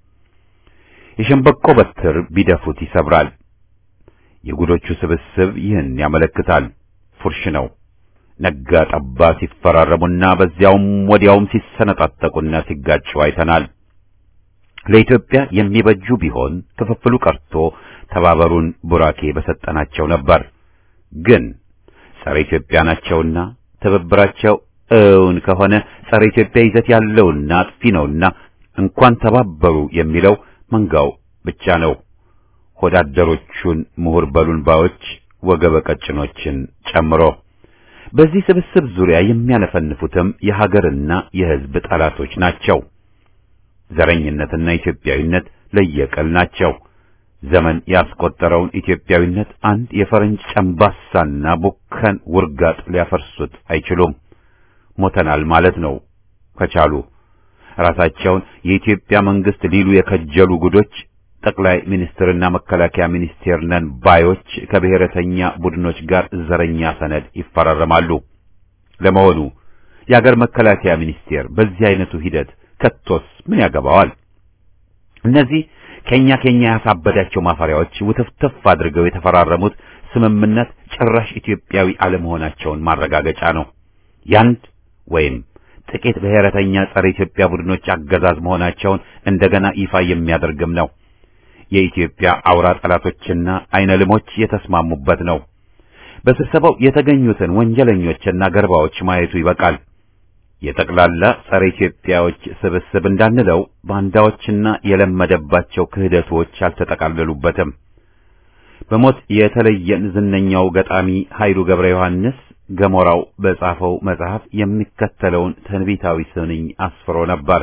የሸምበቆ በትር ቢደፉት ይሰብራል። የጉዶቹ ስብስብ ይህን ያመለክታል። ፉርሽ ነው። ነጋ ጠባ ሲፈራረሙና በዚያውም ወዲያውም ሲሰነጣጠቁና ሲጋጩ አይተናል። ለኢትዮጵያ የሚበጁ ቢሆን ክፍፍሉ ቀርቶ ተባበሩን ቡራኬ በሰጠናቸው ነበር። ግን ጸረ ኢትዮጵያ ናቸውና ትብብራቸው እውን ከሆነ ጸረ ኢትዮጵያ ይዘት ያለውና አጥፊ ነውና እንኳን ተባበሩ የሚለው መንጋው ብቻ ነው። ሆዳደሮቹን ምሁር በሉን ባዮች ወገበ ቀጭኖችን ጨምሮ በዚህ ስብስብ ዙሪያ የሚያነፈንፉትም የሀገርና የሕዝብ ጠላቶች ናቸው። ዘረኝነትና ኢትዮጵያዊነት ለየቅል ናቸው። ዘመን ያስቆጠረውን ኢትዮጵያዊነት አንድ የፈረንጅ ጨምባሳና ቡከን ውርጋጥ ሊያፈርሱት አይችሉም። ሞተናል ማለት ነው ከቻሉ ራሳቸውን የኢትዮጵያ መንግስት ሊሉ የከጀሉ ጉዶች ጠቅላይ ሚኒስትርና መከላከያ ሚኒስቴር ነን ባዮች ከብሔረተኛ ቡድኖች ጋር ዘረኛ ሰነድ ይፈራረማሉ። ለመሆኑ የአገር መከላከያ ሚኒስቴር በዚህ አይነቱ ሂደት ከቶስ ምን ያገባዋል? እነዚህ ከኛ ከኛ ያሳበዳቸው ማፈሪያዎች ውትፍትፍ አድርገው የተፈራረሙት ስምምነት ጭራሽ ኢትዮጵያዊ አለመሆናቸውን ማረጋገጫ ነው። ያንድ ወይም ጥቂት ብሔረተኛ ጸረ ኢትዮጵያ ቡድኖች አገዛዝ መሆናቸውን እንደገና ይፋ የሚያደርግም ነው። የኢትዮጵያ አውራ ጠላቶችና አይነ ልሞች የተስማሙበት ነው። በስብሰባው የተገኙትን ወንጀለኞችና ገርባዎች ማየቱ ይበቃል። የጠቅላላ ጸረ ኢትዮጵያዎች ስብስብ እንዳንለው ባንዳዎችና የለመደባቸው ክህደቶች አልተጠቃለሉበትም። በሞት የተለየን ዝነኛው ገጣሚ ኃይሉ ገብረ ዮሐንስ ገሞራው በጻፈው መጽሐፍ የሚከተለውን ትንቢታዊ ስንኝ አስፍሮ ነበር።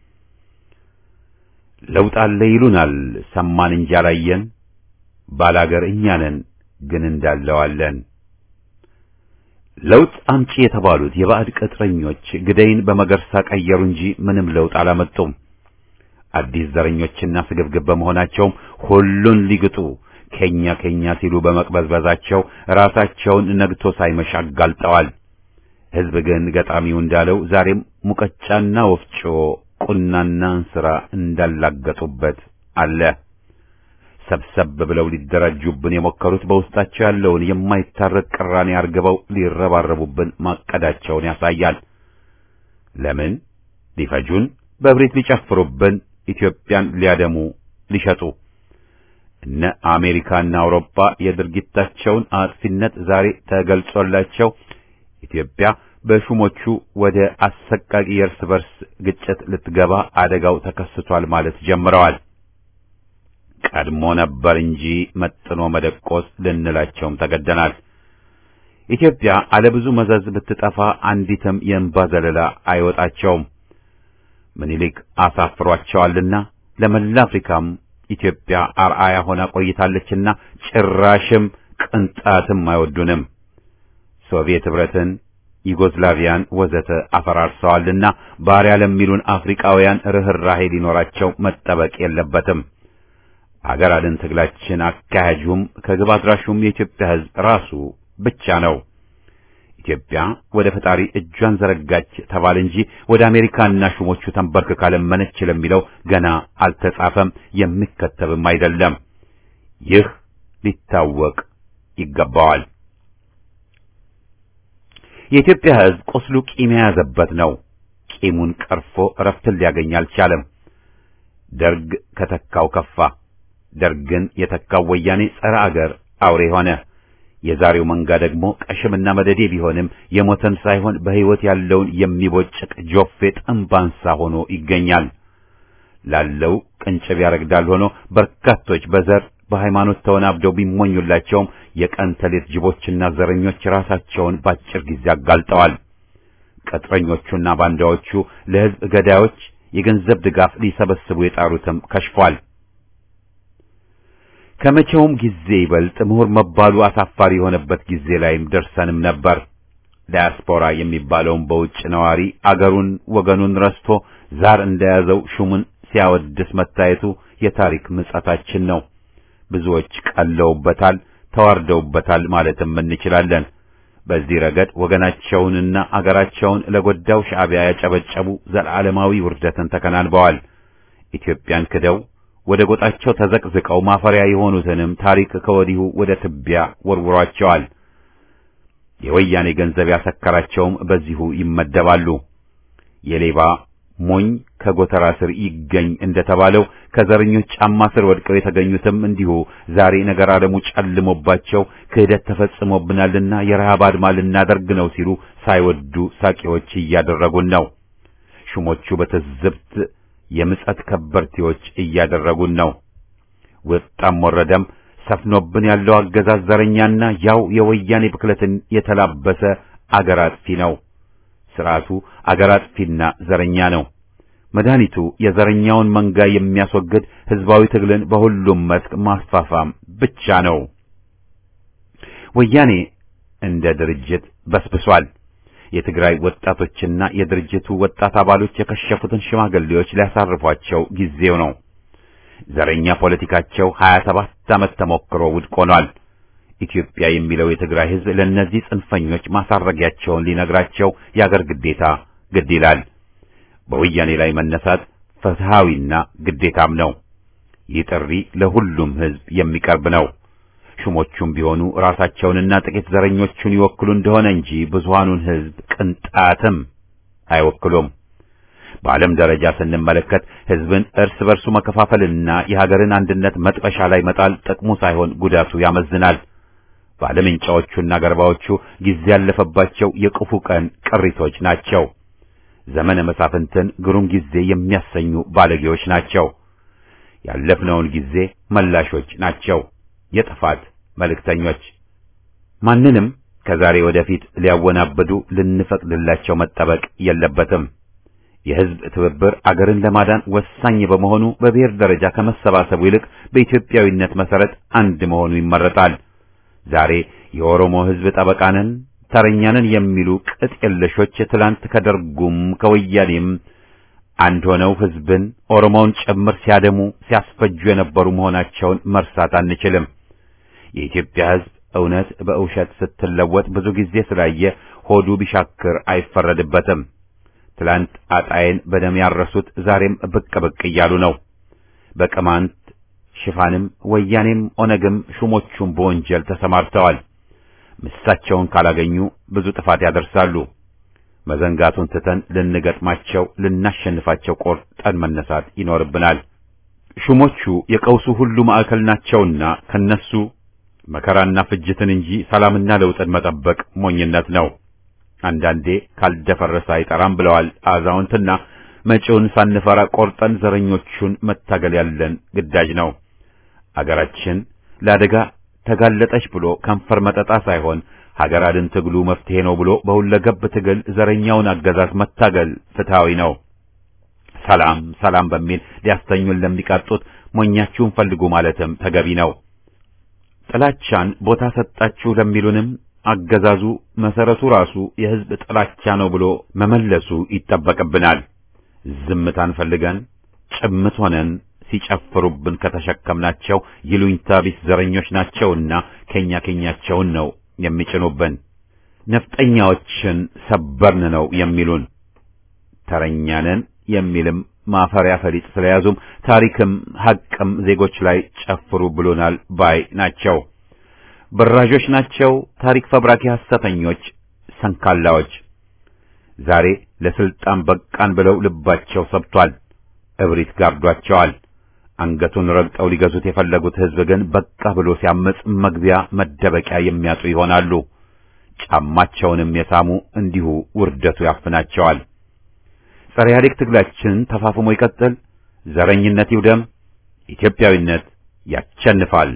ለውጥ አለ ይሉናል ሰማን እንጂ አላየን፣ ባላገር እኛ ነን ግን እንዳለዋለን። ለውጥ አምጪ የተባሉት የባዕድ ቅጥረኞች ግደይን በመገርሳ ቀየሩ እንጂ ምንም ለውጥ አላመጡም። አዲስ ዘረኞችና ስግብግብ በመሆናቸውም ሁሉን ሊግጡ ከኛ ከኛ ሲሉ በመቅበዝበዛቸው ራሳቸውን ነግቶ ሳይመሽ አጋልጠዋል። ሕዝብ ግን ገጣሚው እንዳለው ዛሬም ሙቀጫና ወፍጮ ቁናና እንስራ እንዳላገጡበት አለ። ሰብሰብ ብለው ሊደራጁብን የሞከሩት በውስጣቸው ያለውን የማይታረቅ ቅራኔ አርግበው ሊረባረቡብን ማቀዳቸውን ያሳያል። ለምን ሊፈጁን፣ በእብሪት ሊጨፍሩብን፣ ኢትዮጵያን ሊያደሙ ሊሸጡ እነ አሜሪካና አውሮፓ የድርጊታቸውን አጥፊነት ዛሬ ተገልጾላቸው ኢትዮጵያ በሹሞቹ ወደ አሰቃቂ የእርስ በርስ ግጭት ልትገባ አደጋው ተከስቷል ማለት ጀምረዋል። ቀድሞ ነበር እንጂ መጥኖ መደቆስ ልንላቸውም ተገደናል። ኢትዮጵያ አለብዙ መዘዝ ብትጠፋ አንዲትም የእንባ ዘለላ አይወጣቸውም። ምኒልክ አሳፍሯቸዋልና ለመላ አፍሪካም ኢትዮጵያ አርአያ ሆና ቆይታለችና ጭራሽም ቅንጣትም አይወዱንም። ሶቪየት ኅብረትን፣ ዩጎዝላቪያን ወዘተ አፈራርሰዋልና ባሪያ ለሚሉን አፍሪካውያን ርኅራሄ ሊኖራቸው መጠበቅ የለበትም። አገር አድን ትግላችን አካሄጁም ከግብ አድራሹም የኢትዮጵያ ሕዝብ ራሱ ብቻ ነው። ኢትዮጵያ ወደ ፈጣሪ እጇን ዘረጋች ተባለ እንጂ ወደ አሜሪካና ሹሞቹ ተንበርክካ ለመነች ለሚለው ገና አልተጻፈም፣ የሚከተብም አይደለም። ይህ ሊታወቅ ይገባዋል። የኢትዮጵያ ሕዝብ ቁስሉ ቂም የያዘበት ነው። ቂሙን ቀርፎ እረፍትን ሊያገኝ አልቻለም። ደርግ ከተካው ከፋ። ደርግን የተካው ወያኔ ጸረ አገር አውሬ ሆነ። የዛሬው መንጋ ደግሞ ቀሽምና መደዴ ቢሆንም የሞተን ሳይሆን በሕይወት ያለውን የሚቦጭቅ ጆፌ ጥንባንሳ ሆኖ ይገኛል። ላለው ቅንጭብ ያረግዳል ሆኖ በርካቶች በዘር በሃይማኖት ተወናብደው ቢሞኙላቸውም የቀን ተሌት ጅቦችና ዘረኞች ራሳቸውን ባጭር ጊዜ አጋልጠዋል። ቅጥረኞቹና ባንዳዎቹ ለሕዝብ ገዳዮች የገንዘብ ድጋፍ ሊሰበስቡ የጣሩትም ከሽፏል። ከመቼውም ጊዜ ይበልጥ ምሁር መባሉ አሳፋሪ የሆነበት ጊዜ ላይም ደርሰንም ነበር። ዳያስፖራ የሚባለውን በውጭ ነዋሪ አገሩን ወገኑን ረስቶ ዛር እንደያዘው ሹሙን ሲያወድስ መታየቱ የታሪክ ምጸታችን ነው። ብዙዎች ቀለውበታል፣ ተዋርደውበታል ማለትም እንችላለን። በዚህ ረገድ ወገናቸውንና አገራቸውን ለጎዳው ሻዕቢያ ያጨበጨቡ ዘላለማዊ ውርደትን ተከናንበዋል። ኢትዮጵያን ክደው ወደ ጎጣቸው ተዘቅዝቀው ማፈሪያ የሆኑትንም ታሪክ ከወዲሁ ወደ ትቢያ ወርውሯቸዋል። የወያኔ ገንዘብ ያሰከራቸውም በዚሁ ይመደባሉ። የሌባ ሞኝ ከጎተራ ስር ይገኝ እንደተባለው ከዘረኞች ጫማ ስር ወድቀው የተገኙትም እንዲሁ ዛሬ ነገር ዓለሙ ጨልሞባቸው ክህደት ተፈጽሞብናልና የረሃብ አድማ ልናደርግ ነው ሲሉ ሳይወዱ ሳቂዎች እያደረጉን ነው። ሹሞቹ በትዝብት የምጸት ከበርቴዎች እያደረጉን ነው። ወጣም ወረደም ሰፍኖብን ያለው አገዛዝ ዘረኛና ያው የወያኔ ብክለትን የተላበሰ አገር አጥፊ ነው። ስርዓቱ አገር አጥፊና ዘረኛ ነው። መድኃኒቱ የዘረኛውን መንጋ የሚያስወግድ ህዝባዊ ትግልን በሁሉም መስክ ማስፋፋም ብቻ ነው። ወያኔ እንደ ድርጅት በስብሷል። የትግራይ ወጣቶችና የድርጅቱ ወጣት አባሎች የከሸፉትን ሽማግሌዎች ሊያሳርፏቸው ጊዜው ነው። ዘረኛ ፖለቲካቸው 27 ዓመት ተሞክሮ ውድቅ ሆኗል። ኢትዮጵያ የሚለው የትግራይ ህዝብ ለእነዚህ ጽንፈኞች ማሳረጊያቸውን ሊነግራቸው የአገር ግዴታ ግድ ይላል። በወያኔ ላይ መነሳት ፍትሃዊና ግዴታም ነው። ይህ ጥሪ ለሁሉም ህዝብ የሚቀርብ ነው። ሹሞቹም ቢሆኑ ራሳቸውንና ጥቂት ዘረኞቹን ይወክሉ እንደሆነ እንጂ ብዙሃኑን ህዝብ ቅንጣትም አይወክሉም። በዓለም ደረጃ ስንመለከት ህዝብን እርስ በርሱ መከፋፈልና የሀገርን አንድነት መጥበሻ ላይ መጣል ጥቅሙ ሳይሆን ጉዳቱ ያመዝናል። ባለምንጫዎቹና ገርባዎቹ ጊዜ ያለፈባቸው የክፉ ቀን ቅሪቶች ናቸው። ዘመነ መሳፍንትን ግሩም ጊዜ የሚያሰኙ ባለጌዎች ናቸው። ያለፍነውን ጊዜ መላሾች ናቸው። የጥፋት መልእክተኞች ማንንም ከዛሬ ወደፊት ሊያወናብዱ ልንፈቅድላቸው መጠበቅ የለበትም። የህዝብ ትብብር አገርን ለማዳን ወሳኝ በመሆኑ በብሔር ደረጃ ከመሰባሰቡ ይልቅ በኢትዮጵያዊነት መሰረት አንድ መሆኑ ይመረጣል። ዛሬ የኦሮሞ ህዝብ ጠበቃንን ተረኛንን የሚሉ ቅጥ የለሾች ትላንት ከደርጉም ከወያኔም አንድ ሆነው ህዝብን ኦሮሞውን ጭምር ሲያደሙ ሲያስፈጁ የነበሩ መሆናቸውን መርሳት አንችልም። የኢትዮጵያ ህዝብ እውነት በውሸት ስትለወጥ ብዙ ጊዜ ስላየ ሆዱ ቢሻክር አይፈረድበትም። ትላንት አጣዬን በደም ያረሱት ዛሬም ብቅ ብቅ እያሉ ነው። በቅማንት ሽፋንም ወያኔም ኦነግም ሹሞቹም በወንጀል ተሰማርተዋል። ምሳቸውን ካላገኙ ብዙ ጥፋት ያደርሳሉ። መዘንጋቱን ትተን ልንገጥማቸው፣ ልናሸንፋቸው ቆርጠን መነሳት ይኖርብናል። ሹሞቹ የቀውሱ ሁሉ ማዕከል ናቸውና ከነሱ መከራና ፍጅትን እንጂ ሰላምና ለውጥን መጠበቅ ሞኝነት ነው። አንዳንዴ ካልደፈረሰ አይጠራም ብለዋል አዛውንትና መጪውን ሳንፈራ ቆርጠን ዘረኞቹን መታገል ያለን ግዳጅ ነው። አገራችን ለአደጋ ተጋለጠች ብሎ ከንፈር መጠጣ ሳይሆን ሀገር አድን ትግሉ መፍትሄ ነው ብሎ በሁለገብ ትግል ዘረኛውን አገዛዝ መታገል ፍትሃዊ ነው። ሰላም ሰላም በሚል ሊያስተኙን ለሚቃጡት ሞኛችሁን ፈልጉ ማለትም ተገቢ ነው። ጥላቻን ቦታ ሰጣችሁ ለሚሉንም አገዛዙ መሰረቱ ራሱ የሕዝብ ጥላቻ ነው ብሎ መመለሱ ይጠበቅብናል። ዝምታን ፈልገን ጭምት ሆነን ሲጨፍሩብን ከተሸከምናቸው ይሉኝታ ቢስ ዘረኞች ናቸውና ከኛ ከኛቸውን ነው የሚጭኑብን። ነፍጠኛዎችን ሰበርን ነው የሚሉን። ተረኛንን የሚልም ማፈሪያ ፈሊጥ ስለያዙም ታሪክም ሐቅም ዜጎች ላይ ጨፍሩ ብሎናል ባይ ናቸው። በራዦች ናቸው። ታሪክ ፈብራኪ ሐሰተኞች፣ ሰንካላዎች ዛሬ ለስልጣን በቃን ብለው ልባቸው ሰብቷል። እብሪት ጋርዷቸዋል። አንገቱን ረግጠው ሊገዙት የፈለጉት ሕዝብ ግን በቃ ብሎ ሲያመጽ መግቢያ መደበቂያ የሚያጡ ይሆናሉ። ጫማቸውንም የሳሙ እንዲሁ ውርደቱ ያፍናቸዋል። ጸረ ኢህአዴግ ትግላችን ተፋፍሞ ይቀጥል። ዘረኝነት ይውደም። ኢትዮጵያዊነት ያቸንፋል።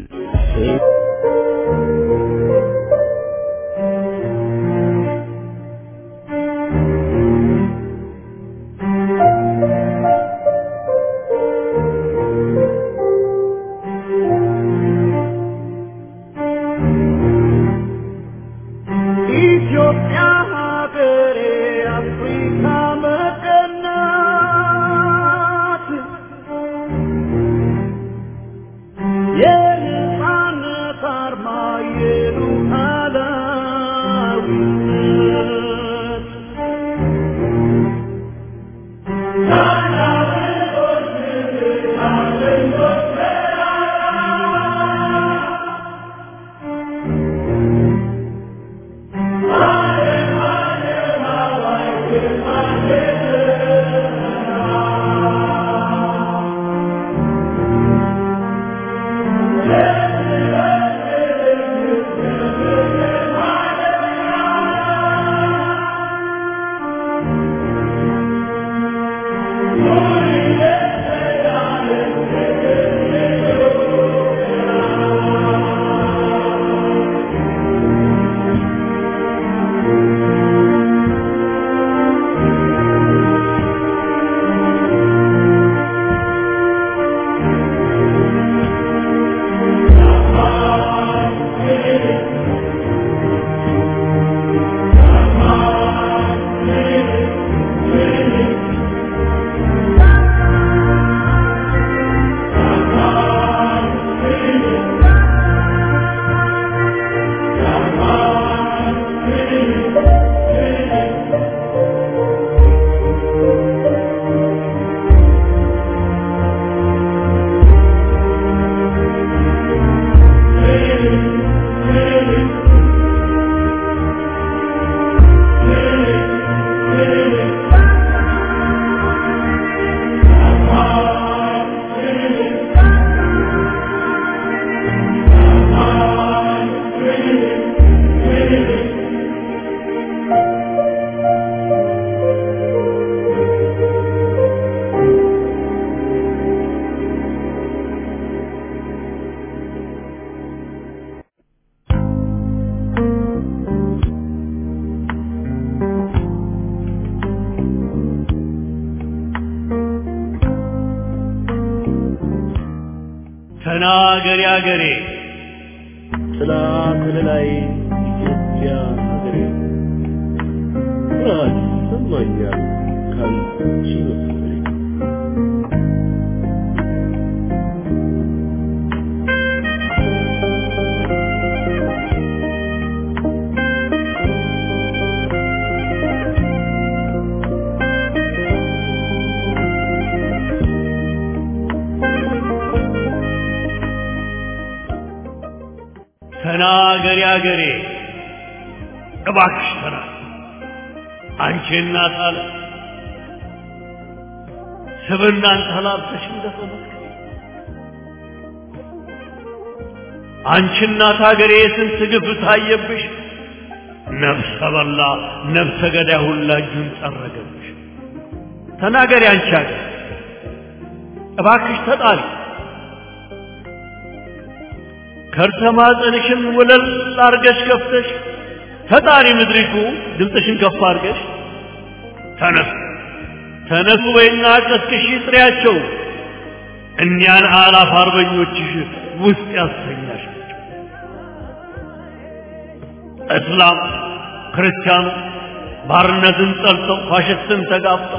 ኢትዮጵያ ሀገሬ አፍሪካ መቀናት የነጻነት አርማ የሉዓላዊነት ታላቅ ተናገሪ አገሬ ጥላ ከለላይ ኢትዮጵያ ሀገሬ ኩራት ይሰማኛል ካንቺ መፈጠሬ ተናገሪ አገሬ እባክሽ ተና አንቺ እናት አለ ስብናን ተላብሰሽ እንደፈለግሽ አንቺ እናት አገሬ የስንት ግፍ ታየብሽ ነፍሰ በላ ነፍሰ ገዳይ ሁላ እጁን ጠረገብሽ ተናገሪ አንቺ አገር እባክሽ ተጣሪ ከርሰ ማህፀንሽን ወለል አርገሽ ከፍተሽ ተጣሪ ምድሪቱ ድምፅሽን ከፍ አርገሽ ተነሱ ተነሱ በይና ቀስቅሽ ጥሪያቸው እኒያን አላፍ አርበኞችሽ ውስጥ ያሰኛሻቸው እስላም ክርስቲያኑ ባርነትን ጠልተው ፋሽስትን ተጋፍጠው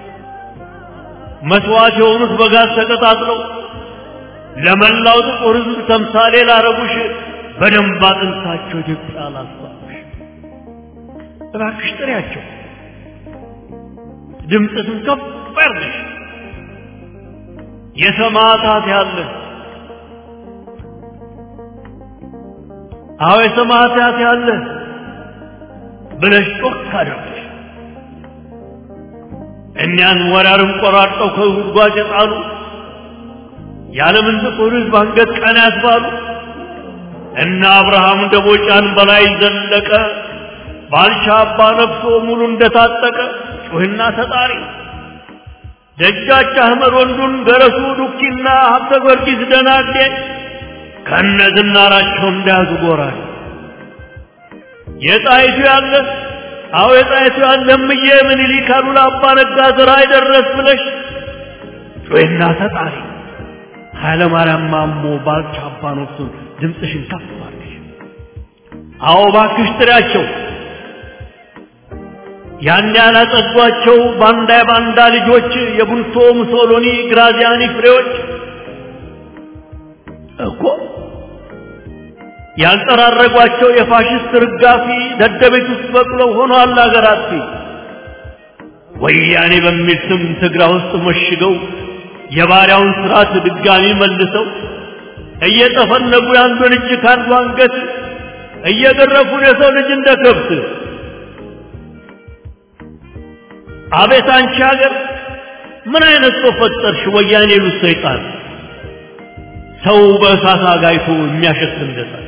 መስዋዕት የሆኑት በጋዝ ተቀጣጥለው ለመላው ጥቁር ሕዝብ ተምሳሌ ላረጉሽ በደንብ አጥንታቸው ኢትዮጵያ ላስባሉሽ እባክሽ ጥሪያቸው ድምፅሽን ከፍ አድርገሽ የሰማዕታት ያለ አዎ የሰማዕታት ያለ ብለሽ ጮክ አድርገሽ እኒያን ወራርም ቆራርጠው ከጉድጓድ የጣሉ የዓለምን ጥቁር ሕዝብ አንገት ቀና ያስባሉ እነ አብርሃም ደቦጫን በላይ ዘለቀ ባልቻ አባ ነፍሶ ሙሉ እንደታጠቀ ጩህና ተጣሪ ደጃች አህመድ ወንዱን ገረሱ ዱኪና ሀብተ ጊዮርጊስ ደናዴ ከነ ዝናራቸው እንዳያዙ ጎራል የጣይቱ ያለ አዎ የጣይቱ ያለ እምዬ ምኒልክ አሉላ አባ ነጋ ዘራ አይደረስ ብለሽ ጩህና ተጣሪ ኃይለ ማርያም ማሞ ባልቻ አባ ነፍሱን ድምፅሽን ከፍ አድርገሽ አዎ እባክሽ ጥሪያቸው ያን ያላጸዷቸው ባንዳ የባንዳ ልጆች የቡልቶ ሙሶሎኒ ግራዚያኒ ፍሬዎች እኮ ያልጠራረጓቸው የፋሽስት ርጋፊ ደደቤት ውስጥ በቅለው ሆነዋል አገራት ወያኔ በሚል ስም ትግራ ውስጥ መሽገው የባሪያውን ስርዓት ድጋሚ መልሰው እየጠፈነጉ የአንዱን እጅ ከአንዱ አንገት እየገረፉን የሰው ልጅ እንደ ከብት አቤት አንቺ ሀገር ምን አይነት ሰው ፈጠርሽ? ወያኔ ሉት ሰይጣን ሰው በእሳት አጋይቶ የሚያሸት እንደሳት።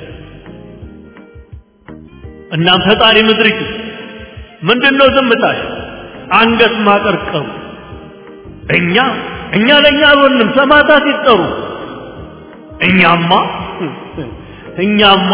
እናም ፈጣሪ ምድሪቱ ምንድነው ዝምታሽ? አንገት ማቀርቀሩ እኛ እኛ ለእኛ አልሆንም፣ ሰማዕታት ይጠሩ። እኛማ እኛማ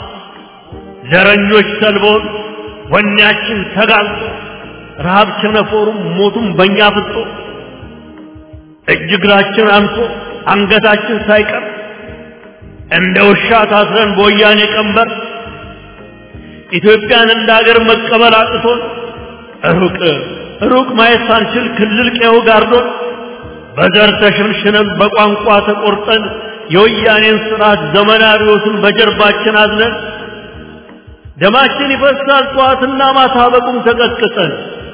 ዘረኞች ሰልበውን ወኔያችን ተጋልጦ ረሃብ ቸነፈሩም ሞቱም በእኛ ፍጦ እጅ እግራችን አንሶ አንገታችን ሳይቀር እንደ ውሻ ታስረን በወያኔ ቀንበር ኢትዮጵያን እንደ ሀገር መቀበል አቅቶን ሩቅ ሩቅ ማየት ሳንችል ክልል ቀዬው ጋርዶን በዘር ተሸንሽነን በቋንቋ ተቆርጠን የወያኔን ስርዓት ዘመናዊዎትን በጀርባችን አዝነን ደማችን ይፈሳል ጠዋትና ማታ በቁም ተቀጥቅጠን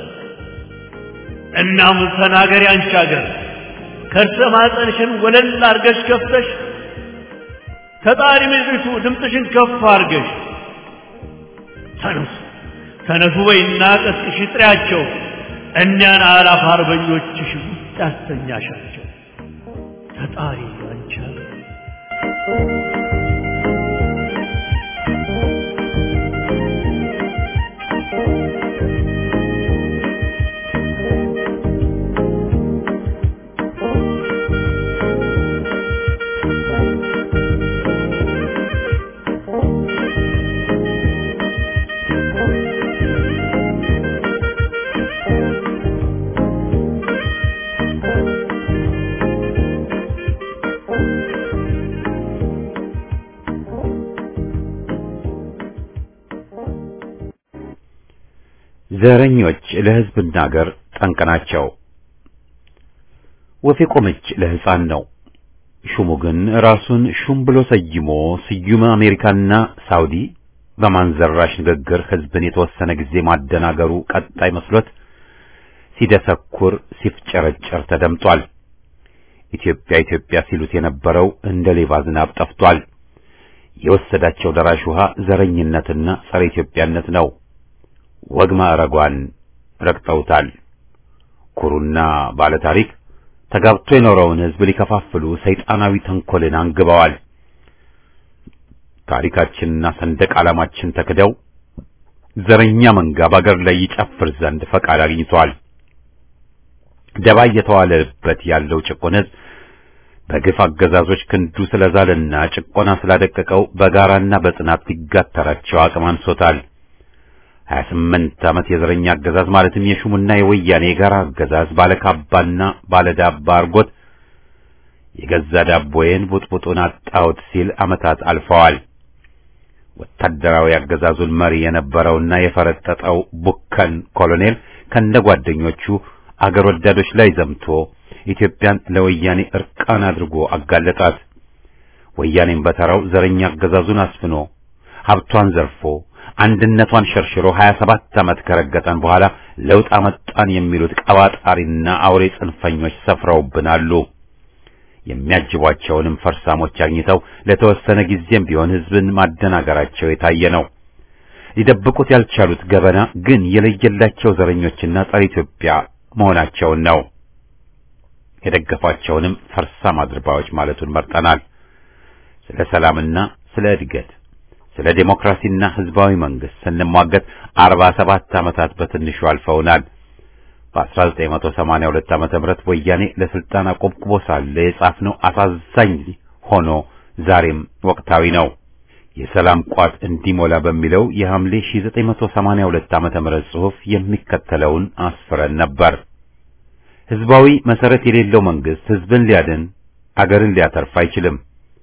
እናም ተናገሪ አንቺ ሀገር ከርሰ ማህፀንሽን ወለል አርገሽ ከፍተሽ ተጣሪ ምድሪቱ ድምፅሽን ከፍ አርገሽ ተነሱ ተነሱ በይና ቀስቅሽ ጥሪያቸው እኒያን አላፍ አርበኞችሽ ውስጥ ያስተኛሻቸው ተጣሪ አንቺ ሀገር ዘረኞች ለሕዝብና አገር ጠንቅ ናቸው። ወፍ የቆመች ለሕፃን ነው። ሹሙ ግን ራሱን ሹም ብሎ ሰይሞ ስዩመ አሜሪካና ሳውዲ በማንዘራሽ ንግግር ሕዝብን የተወሰነ ጊዜ ማደናገሩ ቀጣይ መስሎት ሲደሰኩር ሲፍጨረጨር ተደምጧል። ኢትዮጵያ ኢትዮጵያ ሲሉት የነበረው እንደ ሌባ ዝናብ ጠፍቷል። የወሰዳቸው ደራሽ ውሃ ዘረኝነትና ጸረ ኢትዮጵያነት ነው። ወግ ማዕረጓን ረግጠውታል። ኩሩና ባለ ታሪክ ተጋብቶ የኖረውን ሕዝብ ሊከፋፍሉ ሰይጣናዊ ተንኮልን አንግበዋል። ታሪካችንና ሰንደቅ ዓላማችን ተክደው ዘረኛ መንጋ በአገር ላይ ይጨፍር ዘንድ ፈቃድ አግኝቷል። ደባ እየተዋለበት ያለው ጭቆን ሕዝብ በግፍ አገዛዞች ክንዱ ስለዛለና ጭቆና ስላደቀቀው በጋራና በጽናት ሊጋተራቸው አቅም አንሶታል። ሀያ ስምንት ዓመት የዘረኛ አገዛዝ ማለትም የሹሙና የወያኔ የጋራ አገዛዝ ባለካባና ባለዳባ አርጎት የገዛ ዳቦዬን ቡጥቡጡን አጣሁት ሲል ዓመታት አልፈዋል። ወታደራዊ አገዛዙን መሪ የነበረውና የፈረጠጠው ቡከን ኮሎኔል ከነ ጓደኞቹ አገር ወዳዶች ላይ ዘምቶ ኢትዮጵያን ለወያኔ እርቃን አድርጎ አጋለጣት። ወያኔም በተራው ዘረኛ አገዛዙን አስፍኖ ሀብቷን ዘርፎ አንድነቷን ሸርሽሮ 27 ዓመት ከረገጠን በኋላ ለውጥ አመጣን የሚሉት ቀባጣሪና አውሬ ጽንፈኞች ሰፍረውብናሉ። የሚያጅቧቸውንም ፈርሳሞች አግኝተው ለተወሰነ ጊዜም ቢሆን ሕዝብን ማደናገራቸው የታየ ነው። ሊደብቁት ያልቻሉት ገበና ግን የለየላቸው ዘረኞችና ጸረ ኢትዮጵያ መሆናቸውን ነው። የደገፏቸውንም ፈርሳም አድርባዮች ማለቱን መርጠናል። ስለ ሰላምና ስለ እድገት ስለ ዴሞክራሲና ህዝባዊ መንግስት ስንሟገት አርባ ሰባት ዓመታት በትንሹ አልፈውናል። በ1982 ዓመተ ምህረት ወያኔ ለስልጣን አቆብቁቦ ሳለ የጻፍነው አሳዛኝ ሆኖ ዛሬም ወቅታዊ ነው። የሰላም ቋት እንዲሞላ በሚለው የሐምሌ 1982 ዓመተ ምህረት ጽሑፍ የሚከተለውን አስፍረን ነበር። ህዝባዊ መሰረት የሌለው መንግስት ህዝብን ሊያድን አገርን ሊያተርፍ አይችልም።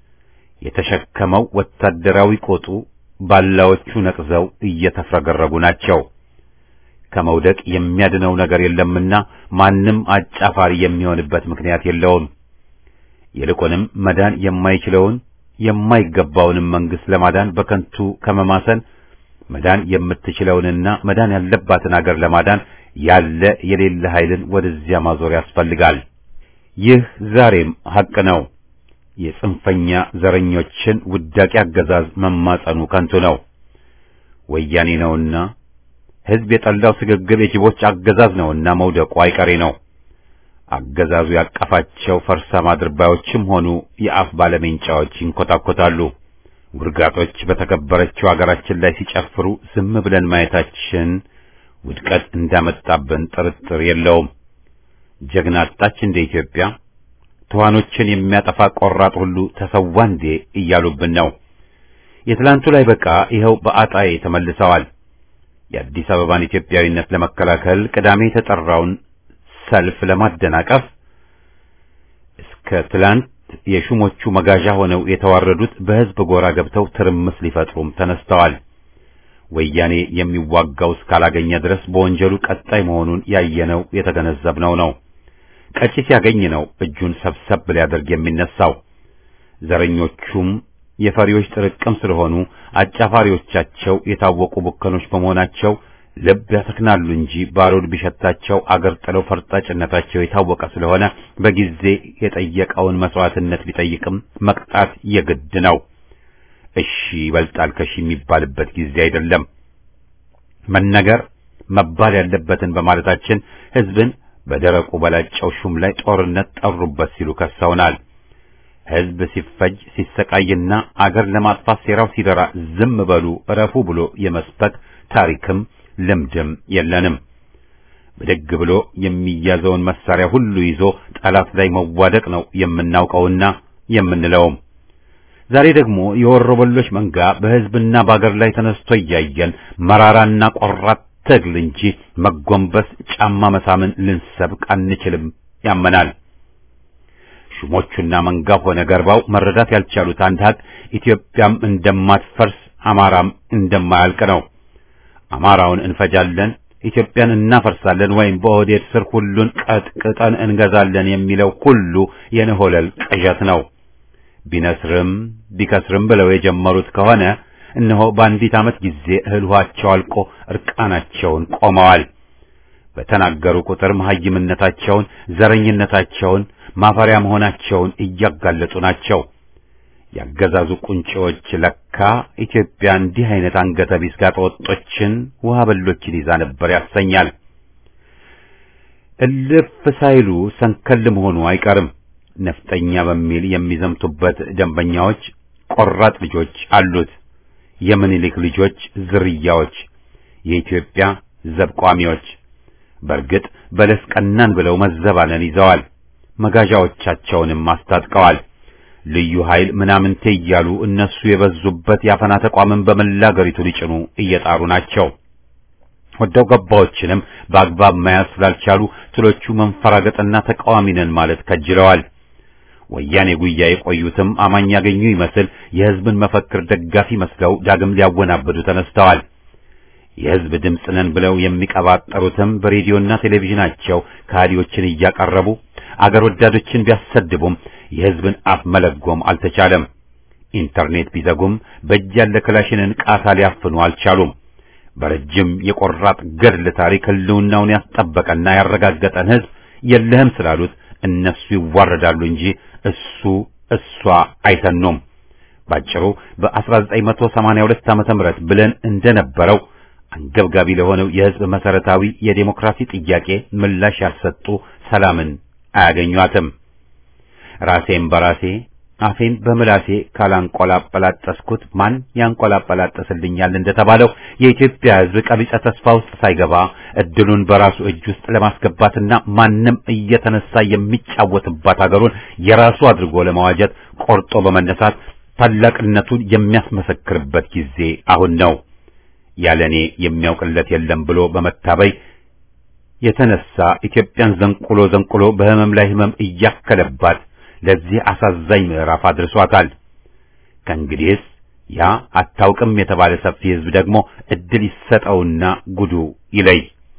የተሸከመው ወታደራዊ ቆጡ ባላዎቹ ነቅዘው እየተፍረገረጉ ናቸው። ከመውደቅ የሚያድነው ነገር የለምና ማንም አጫፋሪ የሚሆንበት ምክንያት የለውም። ይልቁንም መዳን የማይችለውን የማይገባውንም መንግስት ለማዳን በከንቱ ከመማሰን መዳን የምትችለውንና መዳን ያለባትን አገር ለማዳን ያለ የሌለ ኃይልን ወደዚያ ማዞር ያስፈልጋል። ይህ ዛሬም ሐቅ ነው። የጽንፈኛ ዘረኞችን ውዳቂ አገዛዝ መማጸኑ ከንቱ ነው። ወያኔ ነውና ህዝብ የጠላው ስግብግብ የጅቦች አገዛዝ ነውና መውደቁ አይቀሬ ነው። አገዛዙ ያቀፋቸው ፈርሳም አድርባዮችም ሆኑ የአፍ ባለሜንጫዎች ይንኮታኮታሉ። ውርጋጦች በተከበረችው አገራችን ላይ ሲጨፍሩ ዝም ብለን ማየታችን ውድቀት እንዳመጣብን ጥርጥር የለውም። ጀግና አጣች እንደ ኢትዮጵያ ትኋኖችን የሚያጠፋ ቆራጥ ሁሉ ተሰዋ እንዴ እያሉብን ነው። የትላንቱ ላይ በቃ ይኸው በአጣዬ ተመልሰዋል። የአዲስ አበባን ኢትዮጵያዊነት ለመከላከል ቅዳሜ የተጠራውን ሰልፍ ለማደናቀፍ እስከ ትላንት የሹሞቹ መጋዣ ሆነው የተዋረዱት በህዝብ ጎራ ገብተው ትርምስ ሊፈጥሩም ተነስተዋል። ወያኔ የሚዋጋው እስካላገኘ ድረስ በወንጀሉ ቀጣይ መሆኑን ያየነው የተገነዘብነው ነው። ቀጪ ሲያገኝ ነው እጁን ሰብሰብ ሊያደርግ የሚነሳው። ዘረኞቹም የፈሪዎች ጥርቅም ስለሆኑ አጫፋሪዎቻቸው የታወቁ ቡከኖች በመሆናቸው ልብ ያሰክናሉ እንጂ ባሩድ ቢሸታቸው አገር ጥለው ፈርጣጭነታቸው የታወቀ ስለሆነ በጊዜ የጠየቀውን መስዋዕትነት ቢጠይቅም መቅጣት የግድ ነው። እሺ ይበልጣል ከሺ የሚባልበት ጊዜ አይደለም። መነገር መባል ያለበትን በማለታችን ህዝብን በደረቁ በላጨው ሹም ላይ ጦርነት ጠሩበት ሲሉ ከሰውናል። ህዝብ ሲፈጅ ሲሰቃይና አገር ለማጥፋት ሴራው ሲደራ ዝም በሉ እረፉ ብሎ የመስበክ ታሪክም ልምድም የለንም። ብድግ ብሎ የሚያዘውን መሳሪያ ሁሉ ይዞ ጠላት ላይ መዋደቅ ነው የምናውቀውና የምንለውም። ዛሬ ደግሞ የወሮበሎች መንጋ በህዝብና በአገር ላይ ተነስቶ እያየን መራራና ቆራጥ ትግል እንጂ መጎንበስ ጫማ መሳምን ልንሰብክ አንችልም ያመናል። ሹሞቹና መንጋው ሆነ ገርባው መረዳት ያልቻሉት አንድ ሀቅ ኢትዮጵያም እንደማትፈርስ አማራም እንደማያልቅ ነው። አማራውን እንፈጃለን፣ ኢትዮጵያን እናፈርሳለን ወይም በኦህዴድ ስር ሁሉን ቀጥቅጠን እንገዛለን የሚለው ሁሉ የነሆለል ቅዠት ነው። ቢነስርም ቢከስርም ብለው የጀመሩት ከሆነ እነሆ በአንዲት ዓመት ጊዜ እህል ውሃቸው አልቆ እርቃናቸውን ቆመዋል። በተናገሩ ቁጥር መሐይምነታቸውን፣ ዘረኝነታቸውን፣ ማፈሪያ መሆናቸውን እያጋለጡ ናቸው። ያገዛዙ ቁንጮዎች ለካ ኢትዮጵያ እንዲህ አይነት አንገተ ቢስ ጋጠወጦችን ውሃ በሎችን ይዛ ነበር ያሰኛል። እልፍ ሳይሉ ሰንከል መሆኑ አይቀርም። ነፍጠኛ በሚል የሚዘምቱበት ደንበኛዎች ቆራጥ ልጆች አሉት። የምኒልክ ልጆች ዝርያዎች፣ የኢትዮጵያ ዘብቋሚዎች። በእርግጥ በለስ ቀናን ብለው መዘባነን ይዘዋል። መጋዣዎቻቸውንም አስታጥቀዋል። ልዩ ኃይል ምናምንቴ እያሉ እነሱ የበዙበት የአፈና ተቋምን በመላ አገሪቱ ሊጭኑ እየጣሩ ናቸው። ወደው ገባዎችንም በአግባብ መያዝ ስላልቻሉ ትሎቹ መንፈራገጥና ተቃዋሚ ነን ማለት ከጅለዋል። ወያኔ ጉያ የቆዩትም አማኝ ያገኙ ይመስል የሕዝብን መፈክር ደጋፊ መስለው ዳግም ሊያወናብዱ ተነስተዋል። የሕዝብ ድምፅ ነን ብለው የሚቀባጠሩትም በሬዲዮና ቴሌቪዥናቸው ከሃዲዎችን እያቀረቡ አገር ወዳዶችን ቢያሰድቡም የሕዝብን አፍ መለጎም አልተቻለም። ኢንተርኔት ቢዘጉም በእጅ ያለ ክላሽንን ቃታ ሊያፍኑ አልቻሉም። በረጅም የቆራጥ ገድል ታሪክ ሕልውናውን ያስጠበቀና ያረጋገጠን ሕዝብ የለህም ስላሉት እነሱ ይዋረዳሉ እንጂ እሱ እሷ አይተኑም። ባጭሩ በ1982 ዓመተ ምህረት ብለን እንደነበረው አንገብጋቢ ለሆነው የሕዝብ መሰረታዊ የዴሞክራሲ ጥያቄ ምላሽ ያልሰጡ ሰላምን አያገኟትም። ራሴን በራሴ አፌን በምላሴ ካላንቆላጠላጠስኩት ማን ያንቆላጠላጠስልኛል እንደተባለው የኢትዮጵያ ሕዝብ ቀቢጸ ተስፋ ውስጥ ሳይገባ እድሉን በራሱ እጅ ውስጥ ለማስገባትና ማንም እየተነሳ የሚጫወትባት አገሩን የራሱ አድርጎ ለመዋጀት ቆርጦ በመነሳት ታላቅነቱን የሚያስመሰክርበት ጊዜ አሁን ነው። ያለኔ የሚያውቅለት የለም ብሎ በመታበይ የተነሳ ኢትዮጵያን ዘንቁሎ ዘንቁሎ በህመም ላይ ህመም እያከለባት ለዚህ አሳዛኝ ምዕራፍ አድርሷታል። ከእንግዲህስ ያ አታውቅም የተባለ ሰፊ ህዝብ ደግሞ እድል ይሰጠውና ጉዱ ይለይ።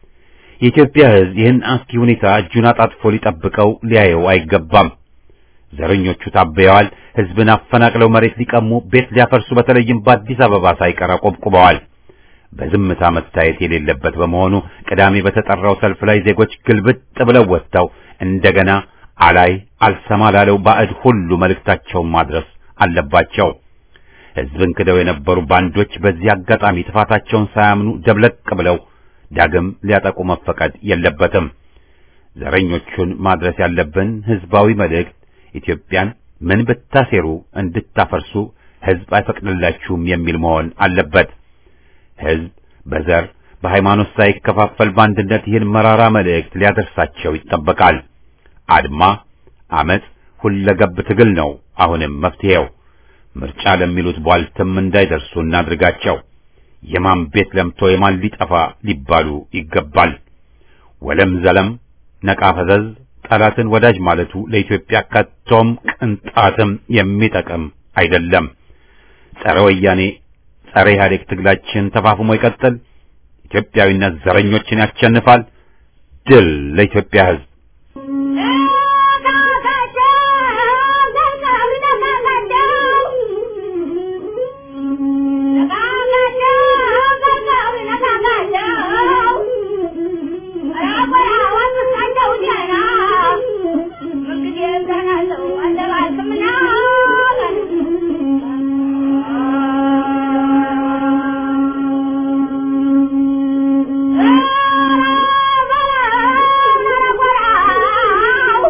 የኢትዮጵያ ህዝብ ይህን አስኪ ሁኔታ እጁን አጣጥፎ ሊጠብቀው ሊያየው አይገባም። ዘረኞቹ ታበየዋል። ህዝብን አፈናቅለው መሬት ሊቀሙ፣ ቤት ሊያፈርሱ በተለይም በአዲስ አበባ ሳይቀር አቆብቁበዋል። በዝምታ መታየት የሌለበት በመሆኑ ቅዳሜ በተጠራው ሰልፍ ላይ ዜጎች ግልብጥ ብለው ወጥተው እንደገና አላይ አልሰማ ላለው ባዕድ ሁሉ መልእክታቸውን ማድረስ አለባቸው። ህዝብን ክደው የነበሩ ባንዶች በዚህ አጋጣሚ ጥፋታቸውን ሳያምኑ ደብለቅ ብለው ዳግም ሊያጠቁ መፈቀድ የለበትም። ዘረኞቹን ማድረስ ያለብን ህዝባዊ መልእክት ኢትዮጵያን ምን ብታሴሩ እንድታፈርሱ ህዝብ አይፈቅድላችሁም የሚል መሆን አለበት። ህዝብ በዘር በሃይማኖት ሳይከፋፈል በአንድነት ይህን መራራ መልእክት ሊያደርሳቸው ይጠበቃል። አድማ፣ አመጽ፣ ሁለገብ ትግል ነው አሁንም መፍትሄው። ምርጫ ለሚሉት ቧልትም እንዳይደርሱ እናድርጋቸው። የማን ቤት ለምቶ የማን ሊጠፋ ሊባሉ ይገባል። ወለም ዘለም ነቃ ፈዘዝ ጠላትን ወዳጅ ማለቱ ለኢትዮጵያ ከቶም ቅንጣትም የሚጠቅም አይደለም። ጸረ ወያኔ ጸረ ኢህአዴግ ትግላችን ተፋፍሞ ይቀጥል። ኢትዮጵያዊነት ዘረኞችን ያሸንፋል። ድል ለኢትዮጵያ ሕዝብ። Ah!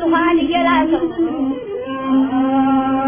ውሃን እየላሰው